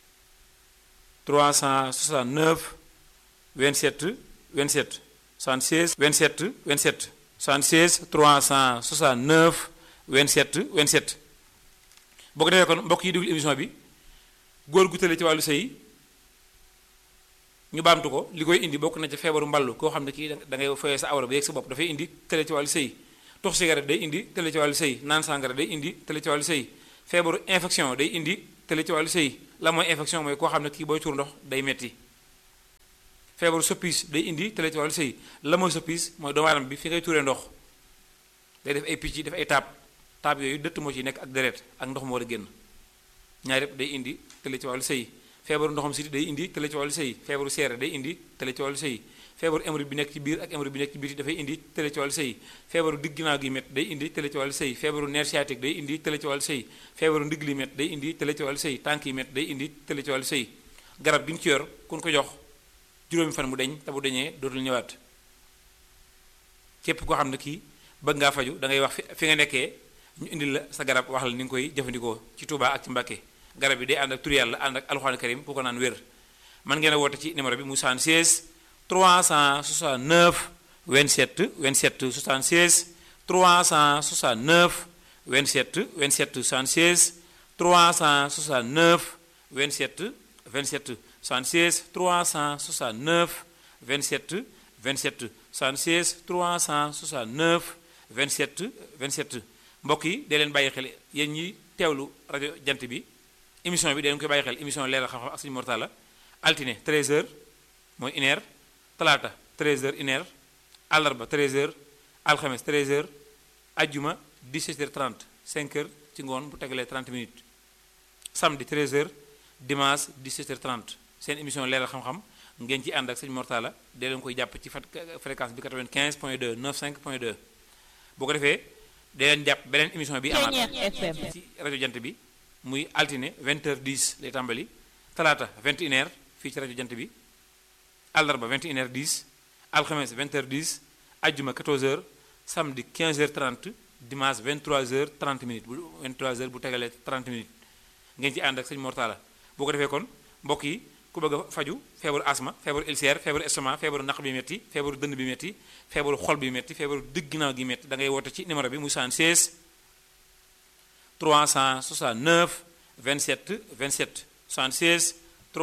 369 27 27 76 27 27 76 369 27 27 boo ko defee kon mbokk yi déglu émission bi góor gu tële ci wàllu sëy ñu baamtu ko li koy indi bokk na ca feebaru mballu koo xam ne kii da ngay foyee sa awra ba yegg sa bopp dafay indi tële ci wàllu sëy tux cigarette day indi tële ci wàllu sëy naan sangara day indi tële ci wàllu sëy feebaru infection day indi tële ci wàllu sëy la mooy infection mooy koo xam ne kii booy tuur ndox day metti feebaru soppis day indi tële ci wàllu sëy la mooy soppis mooy doomu aadama bi fi ngay tuuree ndox day def ay picc def ay taab taab yooyu dëtt moo ci nekk ak deret ak ndox mu war a génn ñaar yëpp day indi tële ci wàllu sëy feebaru ndoxam siti day indi tële ci wàllu sëy feebaru seere day indi tële ci wàllu sëy feebaru hémorroïde bi nekk ci biir ak hémorroïde bi nekk ci biir dafay indi tële ci wàllu sëy feebaru digg ginnaaw gi met day indi tële ci wàllu sëy feebaru nerf sciatique day indi tële ci wàllu sëy feebaru ndigg li met day indi tële ci wàllu sëy tànk yi met day indi tële ci wàllu sëy garab gi ñu ci yor kun ko jox juróomi fan mu deñ te bu deñee dootul ñëwaat képp koo xam ne kii bëgg ngaa faju da ngay wax fi fi nga nekkee ñu indi la sa garab wax la ni nga koy jëfandikoo ci Touba ak ci Mbàkke garab yi day ànd ak tur yàlla ànd ak alxuraan karim ku ko naan wér man ngeen a woote ci numéro bi mu 76 369 27 27 76 369 27 27 76 369 27 27 76 369 27 27 76 369 27 27 mbokk yi dee leen bàyyi xel yéen ñi teewlu rajo jant bi émission bi dee leen koy bàyyi xel émission leeral xam-xam ak suñu mortala altine 13h mooy une heure talaata 13h une heure àllarba 13h alxames 13h ajjuma 17h30 5h ci ngoon bu tegalee 30 minutes samedi 13h dimanche 17h30 seen émission leeral xam-xam ngeen ci ànd ak sëñ Mortala dee leen koy jàpp ci fréquence bi 95 point 2 95 point 2 boo ko defee dee leen jàpp beneen émission bi amaat ci rajo jant bi muy altine 20h10 lay tàmbali talaata 21h fii ci rajo jant bi àllarba 21h10 alxames 20h10 ajjuma 14h samedi 15h30 dimanche 23h30 minutes bu 23h bu tegalee 30 minutes ngeen ci ànd ak sëñ Mortala boo ko defee kon mbokk yi ku bëgg a faju feebaru asma feebaru ulcère feebaru estomac feebaru naq bi metti feebaru dënn bi metti feebaru xol bi metti feebaru digg ginnaaw gi metti da ngay woote ci numéro bi muy 76 369 27 27 76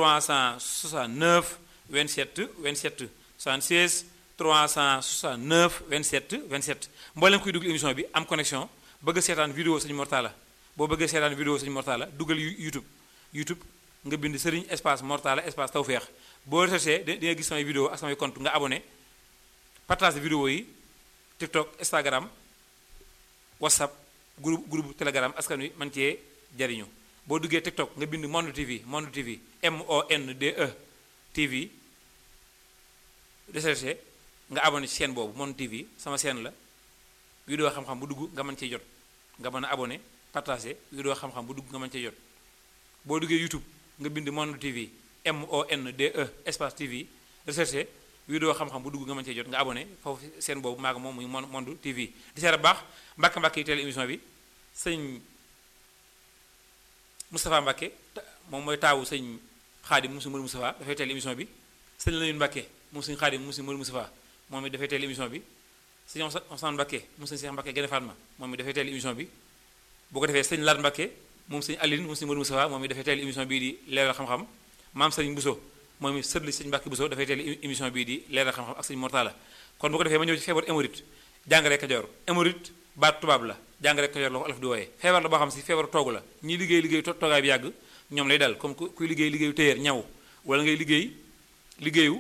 369 27 27 76 369 27 27 mboolem kuy dugg émission bi am connexion bëgg a seetaan vidéo sëñ Mortala boo bëggee seetaan vidéo sëñ Mortala dugal YouTube YouTube nga bind sëriñ espace Mortala espace Tawfekh boo recherché di nga gis samay vidéo ak samay compte nga abonné partage vidéo yi TikTok Instagram WhatsApp groupe groupe Telegram askan wi man cee jariñu boo duggee TikTok nga bind Monde TV Monde TV M O N D E TV recherché nga abonné ci chaîne boobu Monde TV sama chaîne la vidéo xam-xam bu dugg nga mën cee jot nga mën a abonné partagé vidéo xam-xam bu dugg nga mën cee jot boo duggee YouTube nga bind Monde TV M O N D E espace TV recherché vidéo xam-xam bu dugg nga mën cee jot nga abonné foofu seen boobu maa moom muy Monde TV di seet baax mbàkk mbàkk yi teel émission bi sëñ Moustapha Mbacke moom mooy taawu sëñ Xaadim mu si Mër Moustapha dafay teel émission bi sëñ Lamine Mbacke moom sëñ Xaadim mu si Mër Moustapha moom it dafay teel émission bi sëñ Ousmane Mbacke moom sëñ Cheikh Mbacke Gene Fatma moom it dafay teel émission bi bu ko defee sëñ Lar Mbacke moom sëñ Aline moom sëñ Mër Moustapha moom it dafay teel émission bii di leeral xam-xam maam sëñ Bousso moom it sëtli sëñ Mbacke Bousso dafay teel émission bii di leeral xam-xam ak sëñ Mortala kon bu ko defee ma ñëw ci feebar hémorroïde jàngale Kajoor hémorroïde baat tubaab la jàngale Kajoor la ko alaf di wooyee feebar la boo xam si feebar toogu la ñi liggéey liggéey toogaay bi yàgg ñoom lay dal comme kuy liggéey liggéeyu téyeer ñaw wala ngay liggéey liggéeyu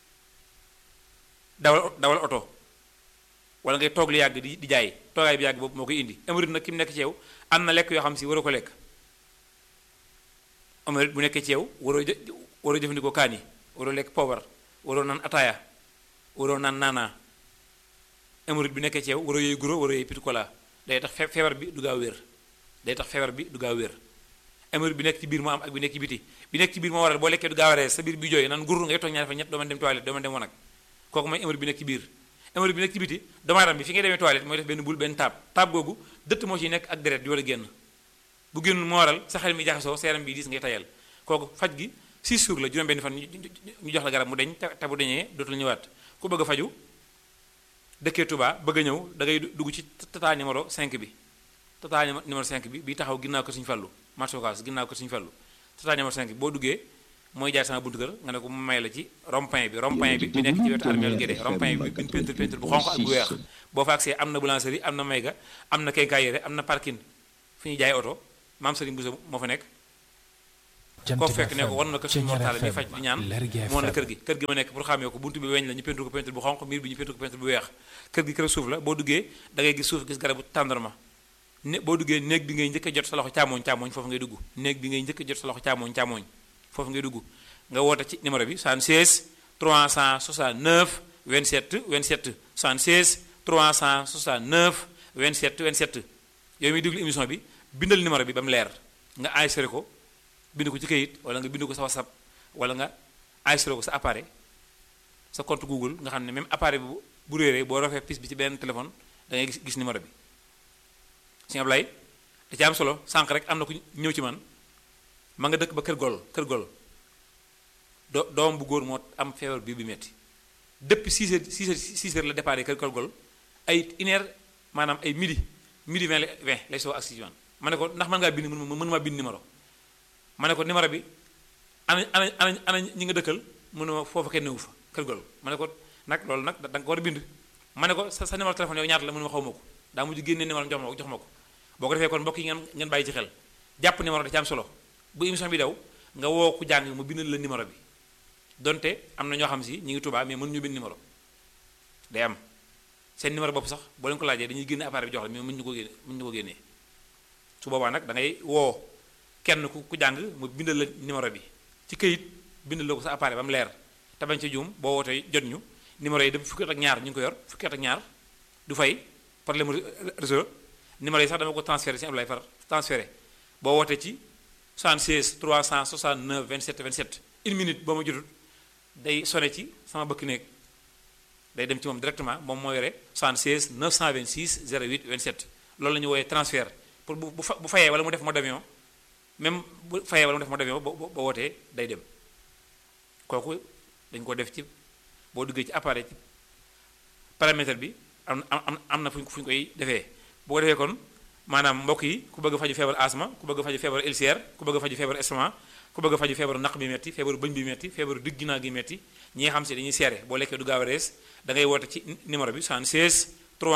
dawal dawal oto wala ngay toog li yàgg di di jaay toogaay bi yàgg boobu moo koy indi hémorroïde nag ki mu nekk ci yow am na lekk yoo xam si waroo ko lekk hémorroïde bu nekkee ci yow waroo jë waroo jëfandikoo kaani waroo lekk poobar waroo naan ataaya waroo naan naanaa hémorroïde bi nekkee ci yow waroo yooyu guro waroo yooyu petit cola day tax feebar bi du gaaw wér day tax feebar bi du gaaw wér hémorroïde bi nekk ci biir moo am ak bi nekk ci biti bi nekk ci biir moo waral boo lekkee du gaaw a rees sa biir bi jooy naan gur ngay toog ñaari fa ñett doo mën dem toilette doo mën dem wanag kooku mooy hémorroïde bi nekk ci biir hémorroïde bi nekk ci biti doomu aadama bi fi ngay demee toilette mooy def benn bul benn taab taab googu dëtt moo ciy nekk ak deret di war a génn bu génn moo waral sa xel mi jaxasoo sa yaram bi diis ngay tayal kooku faj gi 6 jours la juróom benn fan ñu jox la garab mu deñ te bu deñee dootul ñëwaat ku bëgg a faju dëkkee Touba bëgg a ñëw da ngay dugg ci tata numéro 5 bi tata numéro 5 bi bi taxaw ginnaaw ko Sëñ Fallu marché Ocass ginnaaw ko Sëñ Fallu tata numéro 5 bi boo duggee mooy jaar sama buntu kër nga ne ko mu may la ci rond-point bi rond-point bi bi nekk ci wetu armeel Guédé rond-point bi bi peinture peinture bu xonq ak bu weex boo fa agsee am na boulangerie am na mayga am na quincaillerie am na parking fi ñuy jaay oto maam Serigne Bousso moo fa nekk koo fekk ne ko war na ko suñu mortaale mi faj di ñaan moo na kër gi kër gi ma nekk pour xamee ko buntu bi weñ la ñu peinture ko peinture bu xonq miir bi ñu peinture ko peinture bu weex kër gi kër suuf la boo duggee da ngay gis suuf gis garabu tàndarma ne boo duggee néeg bi ngay njëkk a jot sa loxo càmmoñ càmmoñ foofu ngay dugg néeg bi ngay njëkk a jot sa loxo càmmoñ càmmoñ foofu ngay dugg nga woote ci numéro bi 76 369 27 27 76 369 27 27 yow miy déglu émission bi bindal numéro bi ba mu leer nga enregistré ko bind ko ci kayit wala nga bind ko sa whatsapp wala nga enregistré ko sa appareil sa compte google nga xam ne même appareil bu bu réeree boo rafee pis bi ci benn téléphone da ngay gis gis numéro bi sëñ Ablaye da ci am solo sànq rek am na ku ñëw ci man ma nga dëkk ba kër gol kër gol do doom bu góor moo am feebar bi bi metti depuis 6 heures 6 heures 6 heures la départ kër kër gol ay une heure maanaam ay midi midi 20 20 lay soo ak si man ma ne ko ndax mën ngaa bind mën mën maa bind numéro ma ne ko numéro bi ana ana ana ana ñi nga dëkkal mënu ma foofu kenn newu fa kër gol ma ne ko nag loolu nag da nga ko war a bind ma ne ko sa sa numéro téléphone yow ñaata la mënu ma xaw ma ko daa mujj génne numéro jox ma ko jox ma ko boo ko defee kon mbokk yi ngeen ngeen bàyyi ci xel jàpp numéro da ci am solo bu émission bi daw nga woo ku jàng mu bindal la numéro bi donte am na ñoo xam si ñu ngi Tuubaa mais mën ñu bind numéro day am seen numéro bopp sax boo leen ko laajee dañuy génne appareil bi jox la mais mën ñu ko génne mën ñu ko génnee su boobaa nag da ngay woo kenn ku ku jàng mu bindal la numéro bi ci këyit bindal la ko sa appareil ba mu leer te bañ ci juum boo wootee jot ñu numéro yi dem fukki at ak ñaar ñu ngi ko yor fukki at ak ñaar du fay problème réseau numéro yi sax dama ko transféré si Ablaye far transféré boo wootee ci 76 369 27 27 une minute boo ma jotut day sone ci sama bëkk néeg day dem ci moom directement moom moo yore 76 926 08 27 loolu la ñu wooyee transfert pour bu bu bu fayee wala mu def mode d'avion même bu fayee wala mu def mode d'avion ba ba wootee day dem kooku dañ ko def ci boo duggee ci appareil ci paramètre bi am am am na fu ñu fu ñu koy defee boo ko defee kon maanaam mbokk yi ku bëgg faju feebar asma ku bëgg faju feebar ulcère ku bëgg faju feebar estomac ku bëgg faju feebaru naq bi metti feebaru bëñ bi metti feebaru digg ginnaaw gi metti ñi nga xam si dañuy seere boo lekkee du gaaw a rees da ngay woote ci numéro bi 76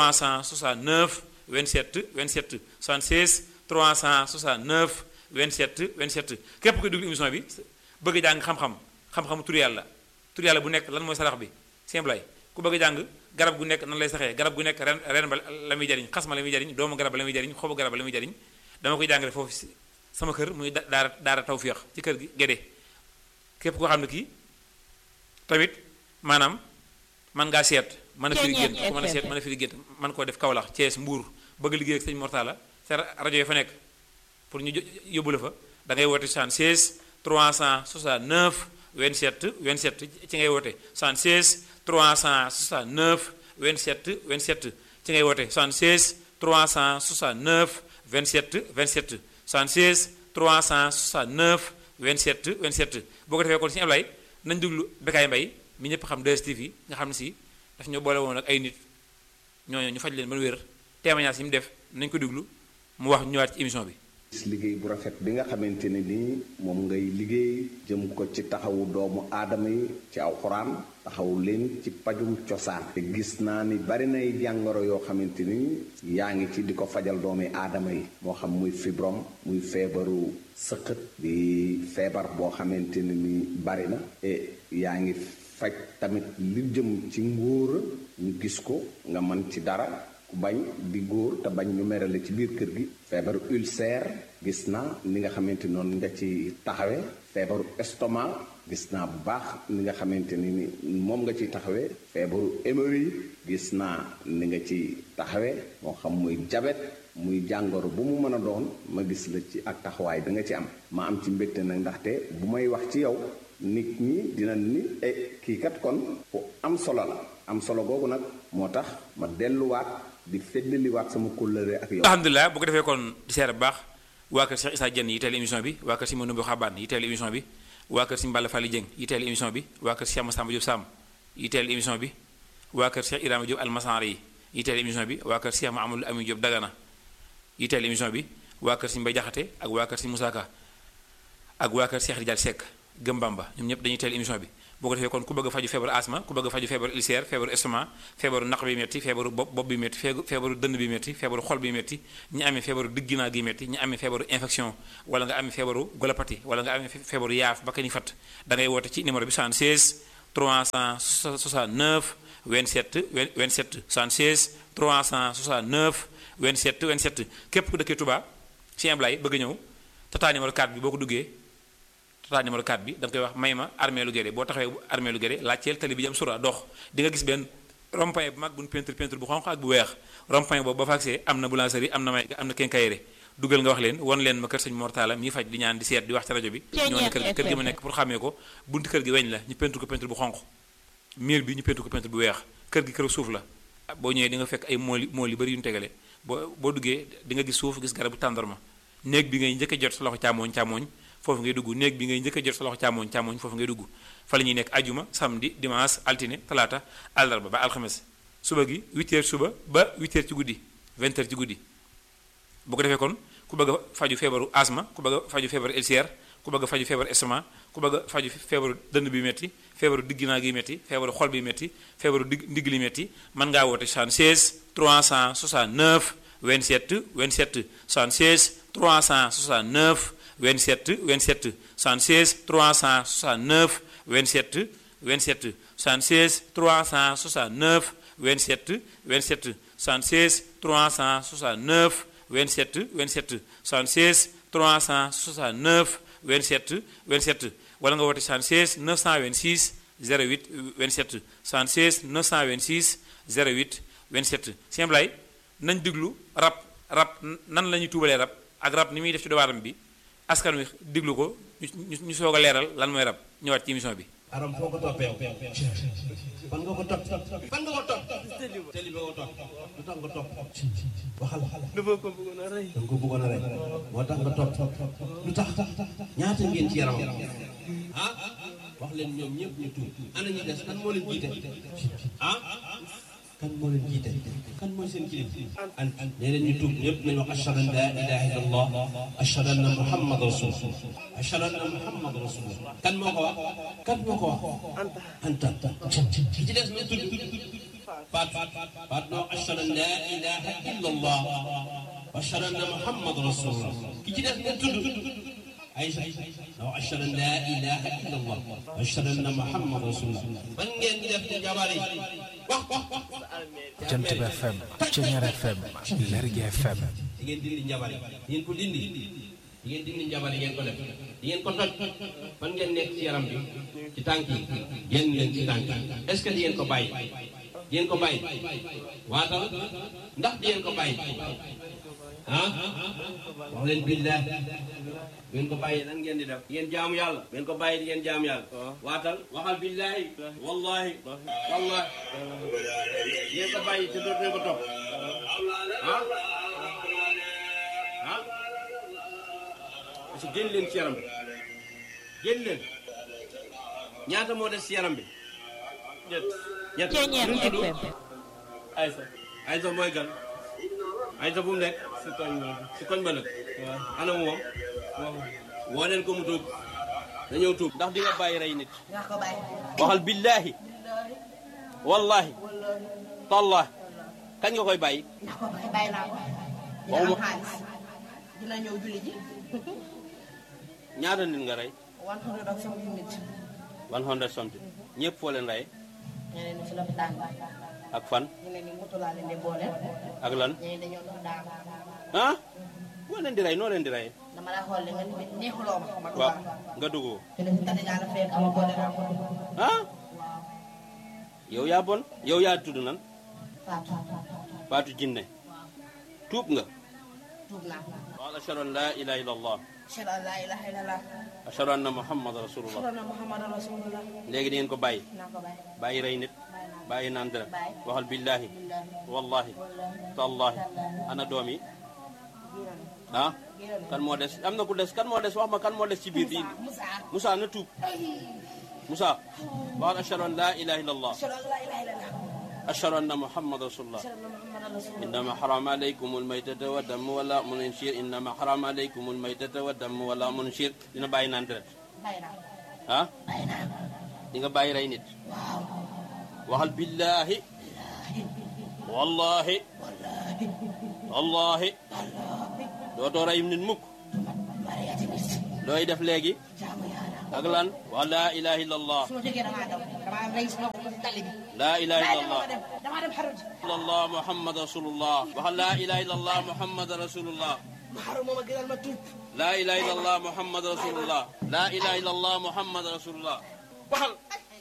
369 27 27 76 369 27 27 képp koy dugg émission bi bëgg jàng xam-xam xam-xamu tur yàlla tur yàlla bu nekk lan mooy sarax bi simplay ku bëgg jàng garab gu nekk nan lay saxee garab gu nekk ren ren ba la muy jariñ xas ma la muy jariñ doomu garab ba la muy jariñ xobu garab ba la muy jariñ dama koy jàngale foofu sama kër muy daara daara tawféex ci kër gi Guédé képp koo xam ne kii tamit maanaam man ngaa seet mën a firi gént ku mën a seet mën a firi gént man koo def Kaolack Thiès Mbour bëgg liggéey ak sëñ Mortala sa rajo yi fa nekk pour ñu yóbbu la fa da ngay woote 76 369 27 27 ci ngay woote 76 369 27 27 ci ngay woote 76 369 27 27 76 369 27 27 boo ko defee kon si Ablaye nañ déglu Bécaye Mbaye mi ñëpp xam 2STV nga xam ne si daf ñoo boole woon ak ay nit ñooñu ñu faj leen ba wér témoignage yi mu def nañ ko déglu mu wax ñëwaat ci émission bi. liggéey bu rafet bi nga xamante ne nii moom ngay liggéey jëm ko ci taxawu doomu aadama yi ci aw xuraan taxawu leen ci pajum cosaan te gis naa ni bari nay jàngoro yoo xamante ni yaa ngi ci di ko fajal doomi aadama yi moo xam muy fibrom muy feebaru sëqët di feebar boo xamante ne ni bari na e yaa ngi faj tamit li jëm ci ngóora ñu gis ko nga mën ci dara ku bañ di góor te bañ ñu merale ci biir kër gi feebaru ulcère gis naa ni nga xamante noonu nga ci taxawe feebaru estomac gis naa bu baax ni nga xamante ni ni moom nga ciy taxawee feebaru hémorroïde gis naa ni nga ci taxawee moo xam muy jabet muy jàngoro bu mu mën a doon ma gis la ci ak taxawaay bi nga ci am ma am ci mbégte nag ndaxte bu may wax ci yow nit ñi dina ni e kii kat kon ku am solo la am solo googu nag moo tax ma delluwaat di feddaliwaat sama kóllëre ak yow. alhamdulilah bu ko defee kon di seer bu baax waa kër Cheikh Issa Dieng yi teel émission bi waa kër si Manoumbe Xabaan yi teel émission bi waa kër si Mballa Fally Dieng yi teel émission bi waa kër Cheikh Massamba Diop Sam yi teel émission bi waa kër Cheikh Ibrahima Diop Almasar yi yi teel émission bi waa kër Cheikh Mahamadou Amin Diop Dagana yi teel émission bi waa kër si Mbay Jaxate ak waa kër si Moussa Ka ak waa kër Cheikh Rijal Seck gëm Bamba ñoom ñëpp dañuy teel émission bi boo ko defee kon ku bëgg a faju feebaru asma ku bëgg a faju feebaru ulcère feebaru estomac feebaru naq bi métti feebaru bopp bopp bi métti feebaru dënn bi métti feebaru xol bi métti ñi amee feebaru digginaa gi métti ñi amee feebaru infection wala nga amee feebaru golopathie wala nga amee feebaru yaaf ba ka ni fat da ngay woote ci numéro bi 76 369 27 27 76 369 27 27 képp ku dëkkee Touba ci Ablaye bëgg ñëw tata numéro 4 bi boo ko duggee tata numéro 4 bi da nga koy wax may ma armée lu Guédé boo taxawee armée lu Guédé laajteel tali bi jëm sura dox di nga gis benn rond-point bu mag bu ñu peinture peinture bu xonq ak bu weex rond-point boobu ba fa agsee am na boulangerie am na may am na quincaillerie dugal nga wax leen won leen ma kër sëñ Mortala mi faj di ñaan di seet di wax ci rajo bi ñoo ne kër kër gi ma nekk pour xàmmee ko buntu kër gi weñ la ñu peinture ko peinture bu xonq miir bi ñu peinture ko peinture bu weex kër gi kër suuf la boo ñëwee di nga fekk ay mool mool yu bëri yu ñu tegale boo boo duggee di nga gis suuf gis garabu tàndarma néeg bi ngay njëkk a jot sa loxo càmmooñ càmmooñ foofu ngay dugg néeg bi ngay njëkk a jot sa loxo càmmooñ càmmooñ foofu ngay dugg fa la ñuy nekk ajuma samedi dimanche altine talaata àllarba ba alxames suba gi 8 heures suba ba 8 heures ci guddi 20 heures ci guddi bu ko defee kon ku bëgg a faju feebaru asma ku bëgg a faju feebaru ulcère ku bëgg a faju feebaru estomac ku bëgg a faju feebaru dënn bi métti feebaru digginaa gi métti feebaru xol bi métti feebaru digg ndigg li métti mën ngaa woote 76 369 27 27 76 369 27 27 76 369 27 27 76 369 27 27 76 369 27 27 76 369 27 27 wala nga woote 76 926 08 27 76 926 08 27 Sëñ Ablaye nañ diglu rab rab nan la ñuy tuubalee rab ak rab ni muy def ci doomu aadama bi askan wi diglu ko ñu ñu soog a leeral lan mooy rab ñëwaat ci émission bi. aram foo ko toppee fan nga ko topp fan nga ko topp tëli ba ko topp lu tax nga topp waxal dafa ko bëggoon a rey danga ko bëggoon a rey moo tax nga topp lu tax ñaata ngeen ci yaramam ah wax leen ñoom ñëpp ñu tuub ana ñi des kan moo leen jiite ah kan moo leen jiite kan mooy seen kilifa an nee leen ñu tuub ñëpp nañu wax ashhadu an la ilaha illa allah ashhadu anna muhammad rasulullah ashhadu anna muhammad rasulullah kan moo ko wax kan moo ko wax anta ki ci des na tudd faat faat noo ashhadu an la ilaha illa allah ashhadu anna muhammad rasulullah ki ci des na tudd Aïcha noo ashhadu an la ilaha illa allah ashhadu anna muhammad rasulullah ban ngeen di def ci jabar yi wax wax wax Jant bi FM Ceñeer FM Lergui FM di ngeen dindi njabar yi di ngeen ko dindi di ngeen dindi njabar yi ngeen ko def di ngeen ko toj fan ngeen nekk ci yaram bi ci tànk yi génn leen ci tànk yi est ce que di ngeen ko bàyyi di ngeen ko bàyyi waatal ndax di ngeen ko bàyyi ah wax leen billahi ngeen ko bàyyi nan ngeen di def ngeen jaamu yàlla ngeen ko bàyyi di ngeen jaamu yàlla waatal waxal billahi wallahi wallahi ngeen ko bàyyi te dootu leen ko topp ah ah parce que génn leen ci yaram bi génn leen ñaata moo des ci yaram bi ñett ñett Ceñeer nu mu tudd FM Aysa Aysa mooy gan Aysa bu mu nekk si koñ ba si koñ ba nag ana mu moom woo leen ko mu tuub na ñëw tuub ndax di nga bàyyi rey nit naa ko bàyyi waxal billaahi wallahi tallahi kañ nga koy bàyyi naa ko bàyyi bàyyi naa ko dina Waxuma- am xaalis dina ñëw julli ji ñaata nit nga rey one hundred ak something nit one hundred something ñëpp foo leen rey ñeneen ñi si lopitaan bi ak fan ñeneen ñi moto laa leen di boole ak lan ñeneen dañoo dox daanu ah boo leen di rey noo leen di rey dama la xool nga neexuloo ma ma waaw dugal nga dugg te ne si tane la fekk ama boole naa ko ah yow yaa bon yow yaa tudd nan faatu Faatu Jinne tuub nga tuub naa qaal ashhadu an la ilaha illa allah ashhadu an laa ilaaha illallah ashhadu anna muhammad rasulullah ashhadu anna muhammadan rasulullah léegi di ngeen ko bàyyi naa ko bàyyi bàyyi rey nit bàyyi naa ko bàyyi naan dara Bàyyi. waxal billahi billahi wallahi wallahi tallahi tallahi ana doom yi giiran ah giiran kan moo des am na ku des kan moo des wax ma kan moo des ci biir di Musa Moussa na tuub Moussa waxal ashhadu an la ilaha illa allah ashhadu an laa ilaaha illallah ashhadu anna muhammad rasulullah ashhadu anna muhammadan rasulullah إنما حرم عليكم الميتة والدم ولا منشير إنما حرم عليكم الميتة والدم ولا منشير dina bàyyi naan deret bàyyi naa ko ah di nga bàyyi rey nit waxal billaahi wallaahi wallaahi dootoo rey nit mukk looy def léegi ak lan wax laa ilaha illallah su ma jógee damaa daw damaa rey sama tali bi laa ilaha illallah damaa dem xaru ji illallah muhammad rasulullah waxal laa ilaha illallah muhammad rasulullah ma xaru moom a gënal ma tuub laa ilaha illallah muhammad rasulullah laa ilaha illallah muhammad rasulullah waxal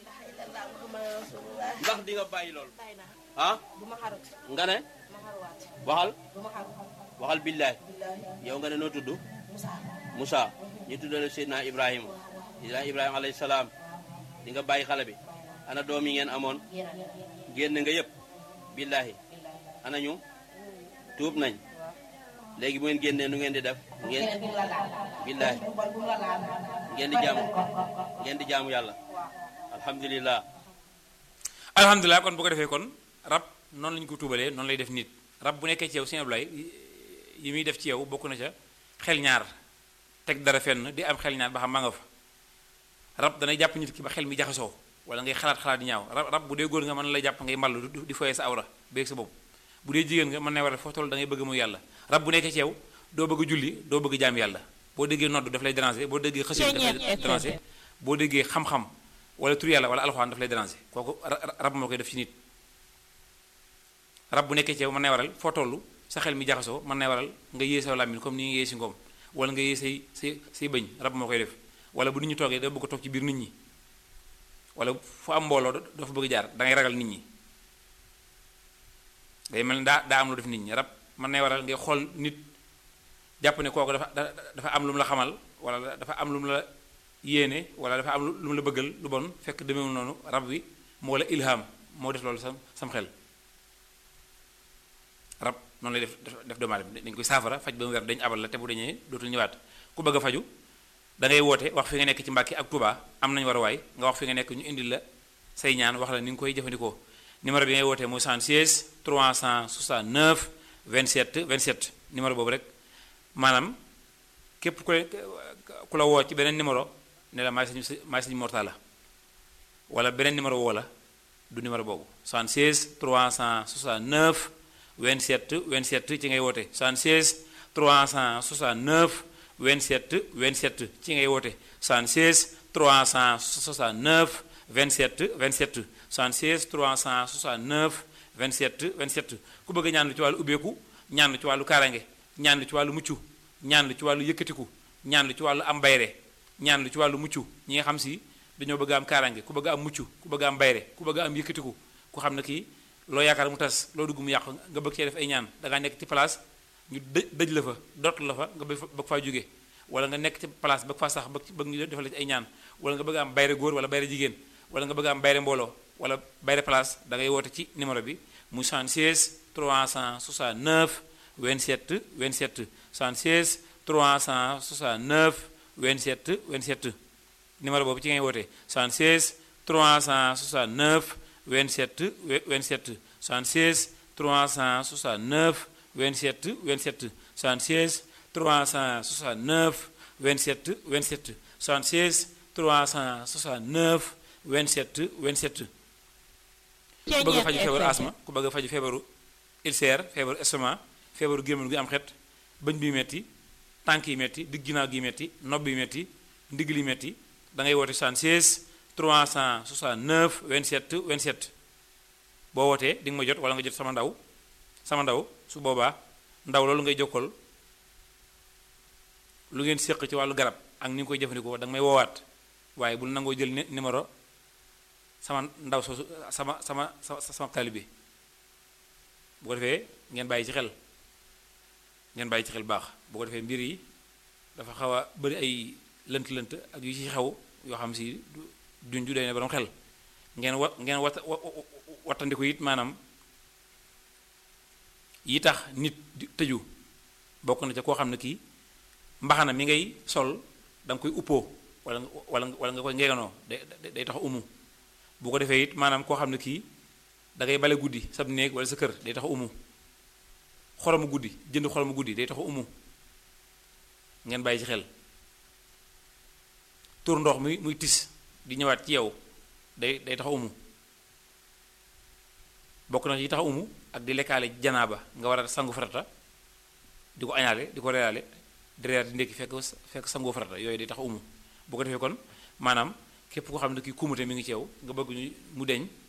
ndax di nga bàyyi loolu ah bu ma xaru nga ne ma xaruwaat waxal bu ma xaru waxal billahi billaahi yow nga ne noo tudd Moussa Moussa ñu tuddale Seydina Ibrahima Seydina Ibrahima alayhi salaam di nga bàyyi xale bi ana doom yi ngeen amoon génn nga yëpp billahi ana ñu tuub nañ léegi bu ngeen génnee nu ngeen di def ngeen bu mu la laal billahi bu bon bu mu la laal ngeen di jaamu ngeen di jaamu yàlla alhamdulillah alhamdulilah kon bu ko defee kon rab noonu lañu ko tuubalee noonu lay def nit rab bu nekkee ci yow sëñ Ablaye yi muy def ci yow bokk na ca xel ñaar teg dara fenn di am xel ñaar ba xam maa nga fa rab danay jàpp nit ki ba xel mi jaxasoo wala ngay xalaat xalaat di ñaaw rab rab bu dee góor nga mën na lay jàpp ngay mballu di- di foyee sa awra beeg sa bopp bu dee jigéen nga mën na war a foo toll da ngay bëgg muy yàlla rab bu nekkee ci yow doo bëgg julli doo bëgg jaam yàlla boo déggee nodd daf lay déranger boo déggee xësin daf lay déranger boo déggee xam-xam wala tur yàlla wala alxuraan daf lay déranger kooku ra- rab moo koy def ci nit rab bu nekkee ci yow mën nay waral foo toll sa xel mi jaxasoo mën nay waral nga yée sa làmmiñ comme ni nga yée si ngoom wala nga yée say say say bëñ rab moo koy def wala bu nit ñi toogee da bëgg a toog ci biir nit ñi wala fu am mbooloo doo fa bëgg jaar da ngay ragal nit ñi day mel ni daa daa am lu def nit ñi rab mën nay waral ngay xool nit jàpp ne kooku dafa da- dafa am lu mu la xamal wala dafa am lu mu la yéene wala dafa am lu mu la bëggal lu bon fekk demeewul noonu rab wi moo la ilham moo def loolu sam sam xel rab noonu lay def def doomu aadama dañ koy saafara faj ba mu wer dañ abal la te bu dañee dootul ñëwaat ku bëgg a faju da ngay woote wax fi nga nekk ci Mbàkke ak Touba am nañu war a waay nga wax fi nga nekk ñu indil la say ñaan wax la ni nga koy jëfandikoo numéro bi ngay wootee mooy 76 369 27 27 numéro boobu rek maanaam képp ku ku la woo ci beneen numéro ne la maay sañu maay sañu mortala wala beneen numéro woo la du numéro boobu 76 369 27 27 ci ngay woote 76 369 27 27 ci ngay woote 76 369 27 27 76 369 27 27 ku bëgg ñaan lu ci wàllu ubbeeku ñaan lu ci wàllu kaarange ñaan lu ci wàllu mucc ñaan lu ci wàllu yëkkatiku ñaan lu ci wàllu am bayre ñaan lu ci wàllu mucc ñi nga xam si dañoo bëgg am kaarange ku bëgg am mucc ku bëgg am bayre ku bëgg am yëkkatiku ku xam ne kii loo yaakaar mu tas loo dugg mu yàqu nga bëgg cee def ay ñaan da ngaa nekk ci place ñu dëj dëj la fa dott la fa nga bëgg fa bëgg faa jóge wala nga nekk ci place bëgg faa sax bëgg bëgg ñu defal la ci ay ñaan wala nga bëgg am bayre góor wala bayre jigéen wala nga bëgg am bayre mbooloo wala bayre place da ngay woote ci numéro bi mu 76 369 27 27 76 369 27 27 numéro boobu ci ngay woote 76 369 27 27 76 369 27 27 76 369 27 27 76 369 27 27 ku bëgg a faju feebaru asma ku bëgg a faju feebaru ulcère feebaru estomac feebaru gémmiñ gi am xet bëñ bi metti tànk yi metti digg ginnaaw gi metti nopp yi metti ndigg li metti da ngay woote 76 369 27 27 boo wootee di nga ma jot wala nga jot sama ndaw sama ndaw su boobaa ndaw loolu ngay jokkal lu ngeen séq ci wàllu garab ak ni nga koy jëfandikoo da nga may woowaat waaye bul nangoo jël numéro sama ndaw soosu sama sama sama sama taalibe bu ko defee ngeen bàyyi ci xel ngeen bàyyi ci xel baax bu ko defee mbir yi dafa xaw a bëri ay lënt-lënt ak yu ci xew yoo xam si duñ ju day ne borom xel ngeen wa ngeen wat wattandiku it maanaam yi tax nit di tëju bokk na ca koo xam ne kii mbaxana mi ngay sol da nga koy uppoo wala wala wala nga koy ngeeganoo day day tax umu bu ko defee it maanaam koo xam ne kii da ngay bale guddi sab néeg wala sa kër day tax umu xoromu guddi jënd xoromu guddi day tax umu ngeen bàyyi ci xel tur ndox muy muy tis di ñëwaat ci yow day day tax umu bokk na ci tax umu ak di lekkaale janaaba nga war a sangu farata di ko añaale di ko reyaale di reyaat di ndékki fekk fekk sangu farata yooyu day tax umu bu ko defee kon maanaam képp koo xam ne kii kumute mi ngi ci yow nga bëgg ñu mu deñ